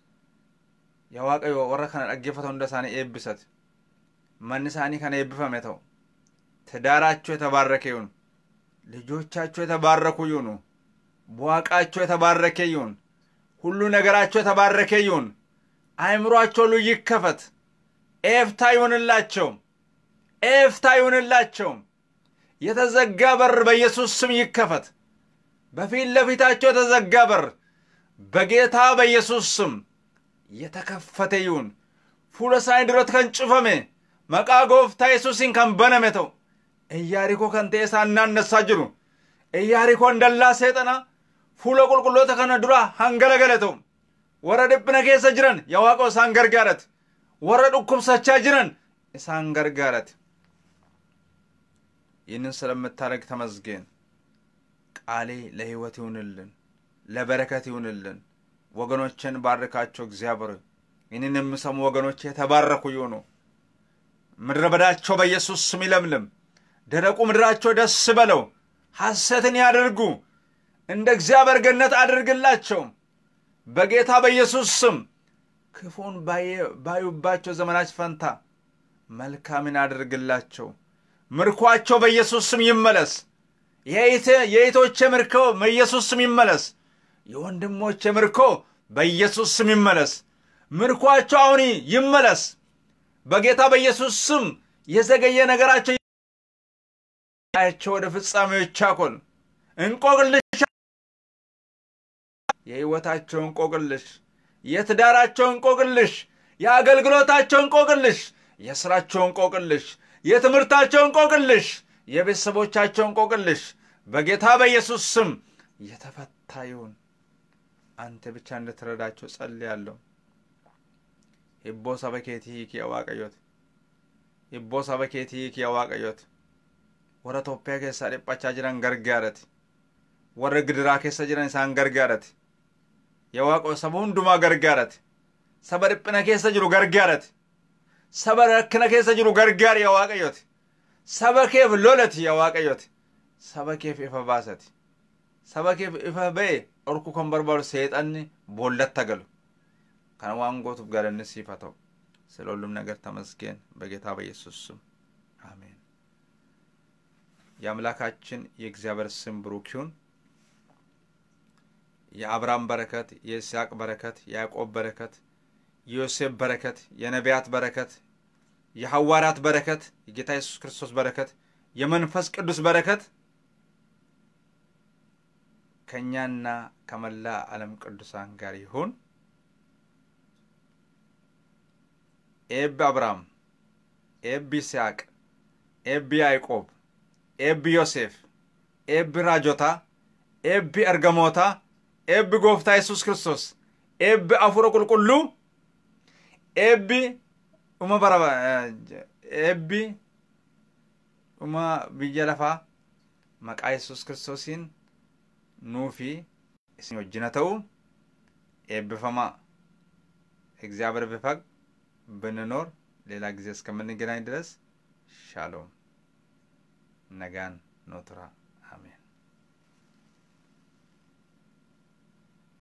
yaa waaqayyo warra kana dhaggeeffata hunda isaanii eebbisati manni isaanii kan eebbifame ta'u ትዳራቸው የተባረከ ይሁን ልጆቻቸው የተባረኩ ይሁኑ በዋቃቸው የተባረከ ይሁን ሁሉ ነገራቸው የተባረከ ይሁን አእምሯቸው ሁሉ ይከፈት ኤፍታ ይሁንላቸው ኤፍታ ይሁንላቸው የተዘጋ በር በኢየሱስ ስም ይከፈት በፊት ለፊታቸው የተዘጋ በር በጌታ በኢየሱስ ስም የተከፈተ ይሁን ፉለ ሳኒ ድረት ከን ጭፈሜ መቃ ጎፍታ ኢየሱሲን ከን በነሜ ተው ኢያሪኮ ከን ta'e isaan naannessaa jiru iyaarikoon dallaa seexana fuula qulqulloota kana dura hangalagale ta'u warra dhiphina keessa jiran yaa waaqa isaan gargaarate warra dhukkubsachaa jiran isaan gargaarate ይህንን ስለምታደርግ ተመስገን ቃሌ ለህይወት ይሁንልን ለበረከት ይሁንልን ወገኖችን ባርካቸው እግዚአብሔር ይህንን የሚሰሙ ወገኖች የተባረኩ ይሁኑ ምድረ በዳቸው በኢየሱስ ስም ይለምልም ደረቁ ምድራቸው ደስ በለው ሐሰትን ያደርጉ እንደ እግዚአብሔር ገነት አድርግላቸው በጌታ በኢየሱስ ስም ክፉን ባዩባቸው ዘመናች ፈንታ መልካምን አድርግላቸው ምርኳቸው በኢየሱስ ስም ይመለስ የእህቶቼ ምርኮ በኢየሱስ ስም ይመለስ የወንድሞቼ ምርኮ በኢየሱስ ስም ይመለስ ምርኳቸው አሁን ይመለስ በጌታ በኢየሱስ ስም የዘገየ ነገራቸው ቸው ወደ ፍጻሜው ይቻኮል እንቆቅልሽ የህይወታቸው እንቆቅልሽ የትዳራቸው እንቆቅልሽ የአገልግሎታቸው እንቆቅልሽ የስራቸው እንቆቅልሽ የትምህርታቸው እንቆቅልሽ የቤተሰቦቻቸው እንቆቅልሽ በጌታ በኢየሱስ ስም የተፈታ ይሁን አንተ ብቻ እንድትረዳቸው ጸልያለሁ ሂቦ ሰበኬቲ ሂክ የዋቀዮት ሂቦ ሰበኬቲ ሂክ የዋቀዮት warra Itoophiyaa keessaa dhiphachaa jiran gargaarati warra gidiraa keessa jiran isaan gargaarati yaa waaqo saba hundumaa gargaarati saba dhiphina keessa jiru gargaarati saba rakkina keessa jiru gargaari yaa waaqayyooti saba keef lolati yaa waaqayyooti saba keef ifa baasati saba keef ifa ba'e dhorku kan barbaadu seexanni boollatta galu kana waan gootuuf galanni siif haa ta'u ስለ ሁሉም ነገር ተመስገን በጌታ በኢየሱስ ስም አሜን የአምላካችን የእግዚአብሔር ስም ብሩክ ይሁን የአብርሃም በረከት የይስሐቅ በረከት የያዕቆብ በረከት የዮሴፍ በረከት የነቢያት በረከት የሐዋርያት በረከት የጌታ ኢየሱስ ክርስቶስ በረከት የመንፈስ ቅዱስ በረከት ከእኛና ከመላ ዓለም ቅዱሳን ጋር ይሁን ኤብ አብርሃም ኤብ ይስሐቅ ኤብ ያዕቆብ ኤብ ዮሴፍ ኤብ ራጆታ ኤብ ኤርገሞታ ኤብ ጎፍታ ኢየሱስ ክርስቶስ ኤብ አፉረ ቁልቁሉ ኤብ ኡመ bara ኤቢ ኡመ biyya lafaa maqaa yesus kiristoosiin nuu fi isin wajjina ta'u eebbifamaa እግዚአብሔር ቢፈቅድ ብንኖር ሌላ ጊዜ እስከምንገናኝ ድረስ ሻሎም ነጋን ኖትራ